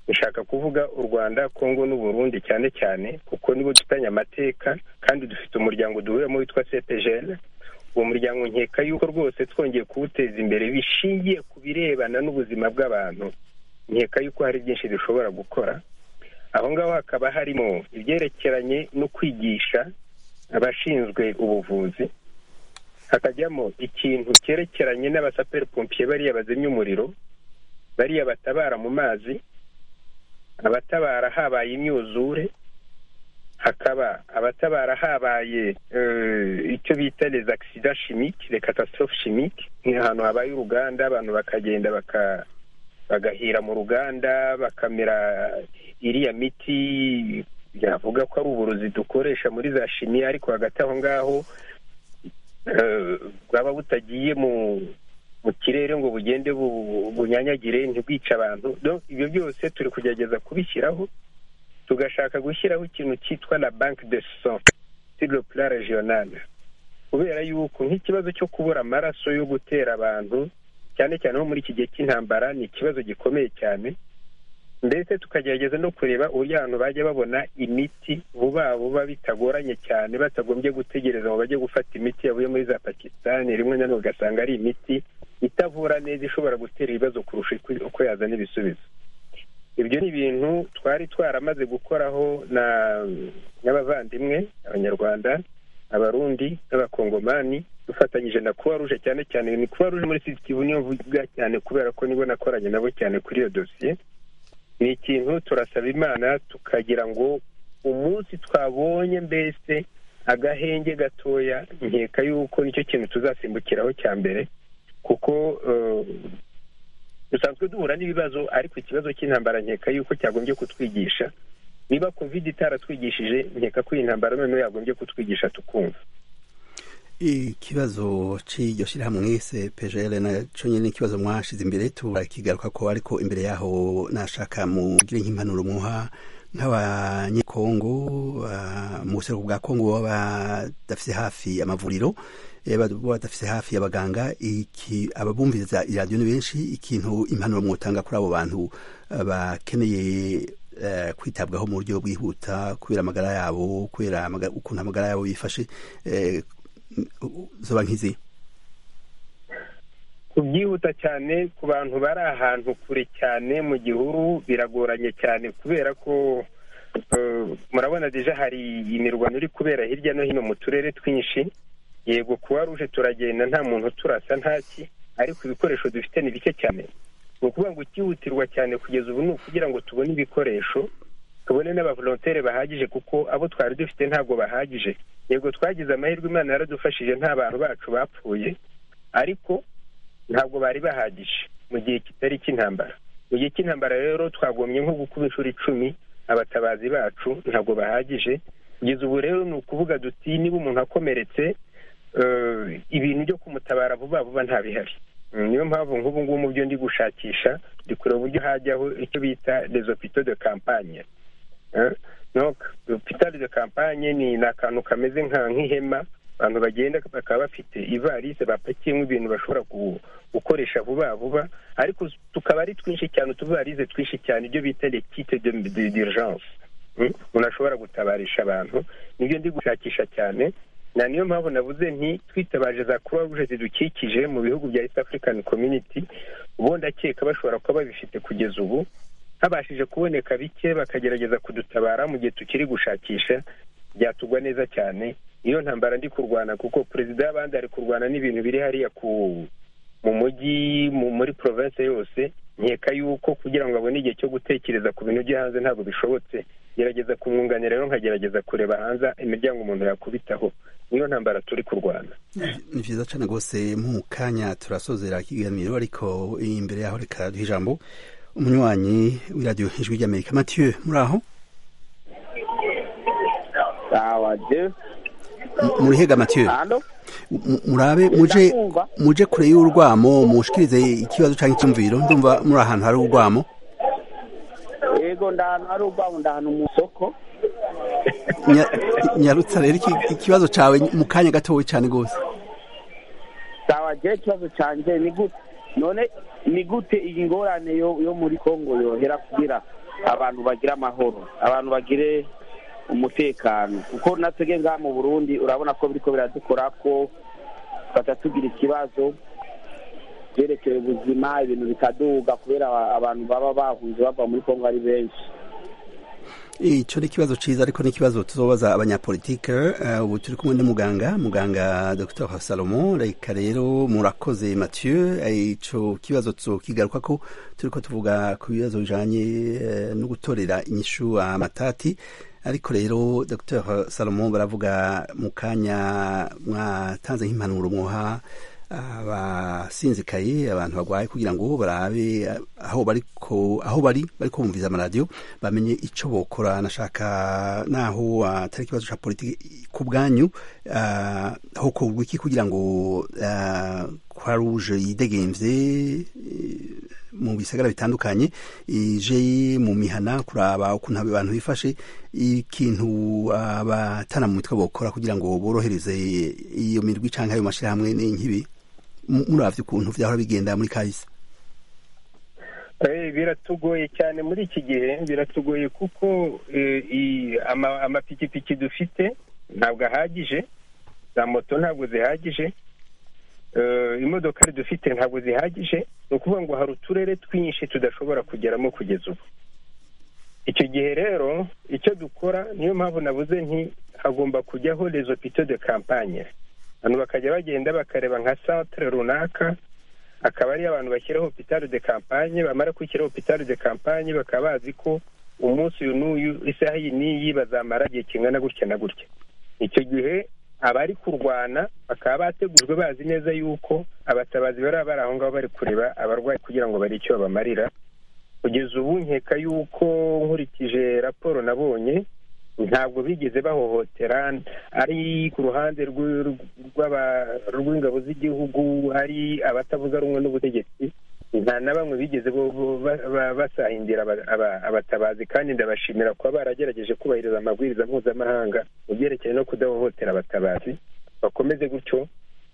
dushaka kuvuga u rwanda kongo n'uburundi cyane cyane kuko nibo dufitanye amateka kandi dufite umuryango duhuriyemo witwa cpgl uwo muryango nkeka yuko rwose twongeye kuwuteza imbere bishingiye ku birebana n'ubuzima bw'abantu nkeka yuko hari byinshi dushobora gukora aho ngaho hakaba harimo ibyerekeranye no kwigisha abashinzwe ubuvuzi hakajyamo ikintu cyerekeranye n'abasaperi pompiye bariya bazimya umuriro bariya batabara mu mazi abatabara habaye imyuzure hakaba abatabara habaye icyo bita les accidents chimiques les catastrophes chimiques ni ahantu habaye uruganda abantu bakagenda baka bagahira mu ruganda bakamera iriya miti yavuga ko ari uburozi dukoresha muri za shimi ariko hagati aho ngaho bwaba butagiye mu kirere ngo bugende bunyanyagire ntibwice abantu ibyo byose turi kugerageza kubishyiraho tugashaka gushyiraho ikintu cyitwa la banque de son sur le plan regional kubera yuko nk'ikibazo cyo kubura amaraso yo gutera abantu cyane cyane nko muri iki gihe cy'intambara ni ikibazo gikomeye cyane ndetse tukagerageza no kureba uburyo abantu bajya babona imiti vuba vuba bitagoranye cyane batagombye gutegereza ngo bajye gufata imiti yavuye muri za pakisitani rimwe na rimwe ugasanga ari imiti itavura neza ishobora gutera ibibazo kurusha uko yazana ibisubizo ibyo ni ibintu twari twaramaze gukoraho n'abavandimwe abanyarwanda abarundi n'abakongomani dufatanyije na kuba ruje cyane cyane ni kuba ruje muri sisitimu niyo mvuga cyane kubera ko nibo nakoranye nabo cyane kuri iyo dosiye ni ikintu turasaba imana tukagira ngo umunsi twabonye mbese agahenge gatoya nkeka yuko nicyo kintu tuzasimbukiraho cya mbere kuko dusanzwe duhura n'ibibazo ariko ikibazo cy'intambara nkeka yuko cyagombye kutwigisha niba covid itaratwigishije nkeka ko iyi ntambara noneho yagombye kutwigisha tukumva ikibazo cy'iryo shyirahamwe cpgl nacyo nyine ikibazo mwashize imbere turakigaruka ko ariko imbere yaho nashaka mugire nk'impanuro muha nk'abanyekongo mu buseruko bwa kongo baba badafite hafi amavuriro badafite hafi abaganga ababumviriza iradiyo ni benshi ikintu impanuro mwotanga kuri abo bantu bakeneye kwitabwaho mu buryo bwihuta kubera amagara yabo kubera ukuntu amagara yabo yifashe zoba nk'izi kubyihuta cyane ku bantu bari ahantu kure cyane mu gihuru biragoranye cyane kubera ko murabona deja hari imirwano iri kubera hirya no hino mu turere twinshi yego kuba ruje turagenda nta muntu turasa ntaki ariko ibikoresho dufite ni bike cyane ni ukuvuga ngo ukihutirwa cyane kugeza ubu ni ukugira ngo tubone ibikoresho tubone n'abavolontere bahagije kuko abo twari dufite ntabwo bahagije yego twagize amahirwe imana yaradufashije nta bantu bacu bapfuye ariko ntabwo bari bahagije mu gihe kitari cy'intambara mu gihe cy'intambara rero twagombye nko gukuba inshuro icumi abatabazi bacu ntabwo bahagije kugeza ubu rero ni ukuvuga duti niba umuntu akomeretse ibintu byo kumutabara vuba vuba ntabihari niyo mpamvu nk'ubu ngubu mu byo ndi gushakisha ndi kureba uburyo hajyaho icyo bita rezopito de kampanye hopitali de kampanye ni akantu kameze nk'ihema abantu bagenda bakaba bafite ivarisi bapakiyemo ibintu bashobora gukoresha vuba vuba ariko tukaba ari twinshi cyane utuvarisi twinshi cyane ibyo bita lekite dirijanse umuntu ashobora gutabarisha abantu nibyo ndi gushakisha cyane na niyo mpamvu navuze nti twitabaje za croix rouge zidukikije mu bihugu bya east african community ubundi akeka bashobora kuba babifite kugeza ubu habashije kuboneka bike bakagerageza kudutabara mu gihe tukiri gushakisha byatugwa neza cyane iyo ntambara ndi kurwana kuko perezida y'abandi ari kurwana n'ibintu biri hariya ku mu mujyi muri province yose nkeka yuko kugira ngo abone igihe cyo gutekereza ku bintu byo hanze ntabwo bishobotse gerageza kumwunganira rero nkagerageza kureba hanze imiryango umuntu yakubitaho niyo ntambara turi kurwana ni byiza cyane rwose mu kanya turasozera ikiganiro ariko imbere yaho reka duhe ijambo umunywanyi w'iradiyo ijwi ry'amerika matiyu muri aho murihega matiyu murabe muje muje kure y'urwamo mushikirize ikibazo cyangwa icyumviro ndumva muri ahantu hari urwamo yego ndahantu hari urwamo ndahantu mu isoko nyarutsa rero ikibazo cyawe mu kanya gatoya cyane rwose sawagiye ikibazo cyanjye ni gute none ni gute iyi ngorane yo muri congo yohera kugira abantu bagira amahoro abantu bagire umutekano kuko natwebwe ngaha mu burundi urabona ko biriko biradukora ko batatugira ikibazo byerekeye ubuzima ibintu bikaduga kubera abantu baba bahunze bava muri congo ari benshi icyo ni ikibazo cyiza ariko n'ikibazo tuzobaza abanyapolitike ubu turi kumwe n'umuganga muganga dr salomo reka rero murakoze mathieu icyo kibazo tukigaruka ko turi ko tuvuga ku bibazo bijyanye no gutorera inyishu amatati ariko rero dr salomo baravuga mu kanya mwatanze nk'impanuro mwoha abasinzikaye abantu barwaye kugira ngo barabe aho bari aho bari bari kumviza amaradiyo bamenye icyo bokora nashaka naho atari ikibazo cya politiki ku bwanyu aho kugira iki kugira ngo kwa ruje yidegemvye mu bisagara bitandukanye ije mu mihana kuraba ukuntu abantu bifashe ikintu abatana mu mitwe bokora kugira ngo borohereze iyo mirwi canke ayo mashirahamwe n'inkibi muravye ukuntu vyahora bigenda muri kahise biratugoye cyane muri iki gihe biratugoye kuko amapikipiki dufite ntabwo ahagije za moto ntabwo zihagije imodokari dufite ntabwo zihagije ni ukuvuga ngo hari uturere twinshi tudashobora kugeramo kugeza ubu icyo gihe rero icyo dukora niyo mpamvu nabuze nti hagomba kujyaho rezo pito de kampanye abantu bakajya bagenda bakareba nka santire runaka akaba ariyo abantu bashyiraho pitari de kampanye bamara gushyiraho pitari de kampanye bakaba bazi ko umunsi uyu n'uyu isaha iyi n'iyi bazamara igihe kingana gutya na gutya icyo gihe abari kurwana bakaba bategujwe bazi neza yuko abatabazi bari bari aho ngaho bari kureba abarwayi kugira ngo barebe icyo babamarira kugeza ubu nkeka yuko nkurikije raporo nabonye ntabwo bigeze bahohotera ari ku ruhande rw'ingabo z'igihugu ari abatavuga rumwe n'ubutegetsi nta na bamwe bigeze basahindira abatabazi kandi ndabashimira kuba baragerageje kubahiriza amabwiriza mpuzamahanga mu byerekeye no kudahohotera abatabazi bakomeze gutyo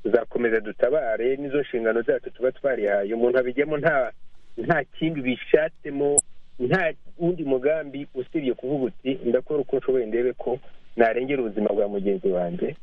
tuzakomeza dutabare n'izo nshingano zacu tuba twarihaye umuntu abijyamo nta nta kindi bishatsemo nta wundi mugambi usibye kuvuga uti ndakora uko nshoboye ndebe ko narengera ubuzima bwa mugenzi wanjye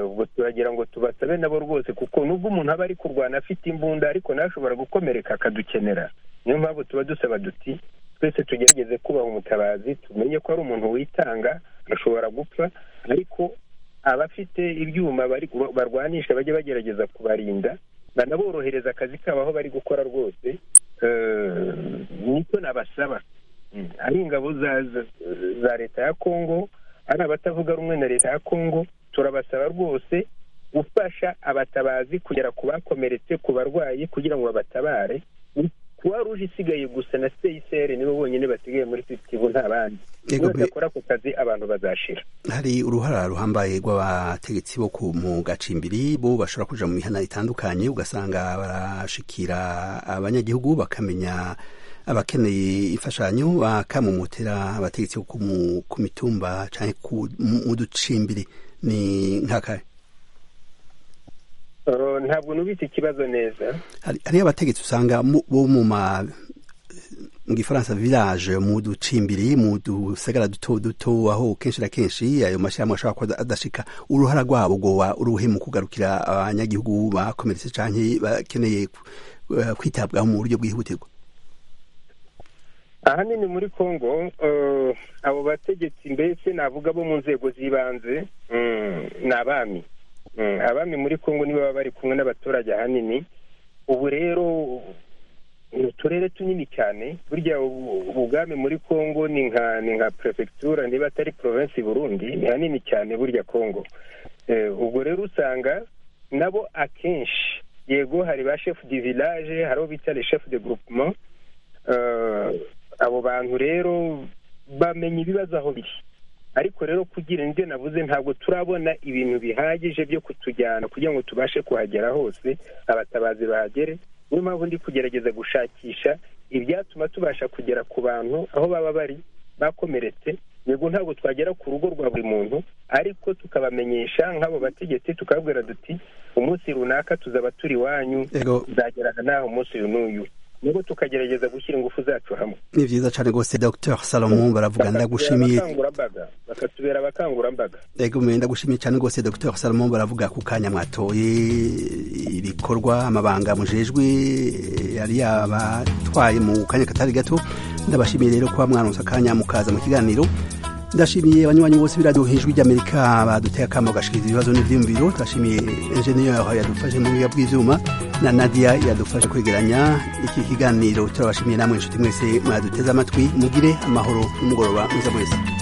ubwo turagira ngo tubasabe nabo rwose kuko nubwo umuntu aba ari kurwana afite imbunda ariko ntashobora gukomereka akadukenera niyo mpamvu tuba dusaba duti twese tugerageze kubaha umutabazi tumenye ko ari umuntu witanga ashobora gupfa ariko abafite ibyuma barwanisha bajye bagerageza kubarinda banaborohereza akazi kabo aho bari gukora rwose nicyo nabasaba ari ingabo za leta ya kongo ari abatavuga rumwe na leta ya kongo turabasaba rwose gufasha abatabazi kugera ku bakomeretse ku barwayi kugira ngo babatabare kuba ruje isigaye gusa na seyiseri nibo bonyine basigaye muri sitibu nta bandi wese akora ako kazi abantu bazashira hari uruhara ruhambaye rw'abategetsi bo mu gacimbiri bo bashobora kuja mu mihana itandukanye ugasanga barashikira abanyagihugu bakamenya abakeneye imfashanyo bakamumutira abategetsi bo ku mitumba cyangwa mu ducimbiri ni nk'akahe ntabwo nubitse ikibazo neza hariyo abategetsi usanga bo mu ma mu gifaransa village mu ducimbiri mu dusagara duto duto aho kenshi na kenshi ayo mashyirahamwe ashobora kuba adashika uruhara rwabo rwoba uruhe mu kugarukira abanyagihugu bakomeretse cyangwa bakeneye kwitabwaho mu buryo bwihutirwa ahanini muri congo abo bategetsi mbese navuga bo mu nzego z'ibanze ni abami abami muri congo nibo baba bari kumwe n'abaturage ahanini ubu rero ni uturere tunini cyane burya ubwami muri congo ni nka ni nka perefegitura niba atari provensi burundi ni hanini cyane burya congo ubwo rero usanga nabo akenshi yego hari ba shefu di village hari abo bita le shefu de groupement abo bantu rero bamenya ibibazo aho biri ariko rero kugira indi navuze ntabwo turabona ibintu bihagije byo kutujyana kugira ngo tubashe kuhagera hose abatabazi bahagere niyo mpamvu ndi kugerageza gushakisha ibyatuma tubasha kugera ku bantu aho baba bari bakomeretse yego ntabwo twagera ku rugo rwa buri muntu ariko tukabamenyesha nk'abo bategetsi tukababwira duti umunsi runaka tuzaba turi iwanyu tuzagerana n'aho umunsi uyu n'uyu nubwo tukagerageza gushyira ingufu zacu hamwe ni byiza cyane rwose dr salomo baravuga ndagushimiye bakatubera abakangurambaga yego mwe ndagushimiye cyane rwose dr salomo baravuga ku kanya mwatoye ibikorwa amabanga mujejwe yari yabatwaye mu kanya katari gato ndabashimiye rero kuba mwanonsa akanya mukaza mu kiganiro ndashimiye abanywanyi bose b'iradiyo hejuru ry'amerika baduteye akamo gashikiriza ibibazo n'ibyiyumviro turashimiye enjeniyeri yadufashe mu biga bw'ibyuma na nadia yadufashe kwegeranya iki kiganiro turabashimiye namwe inshuti mwese mwaduteze amatwi mugire amahoro n'umugoroba mwiza mwese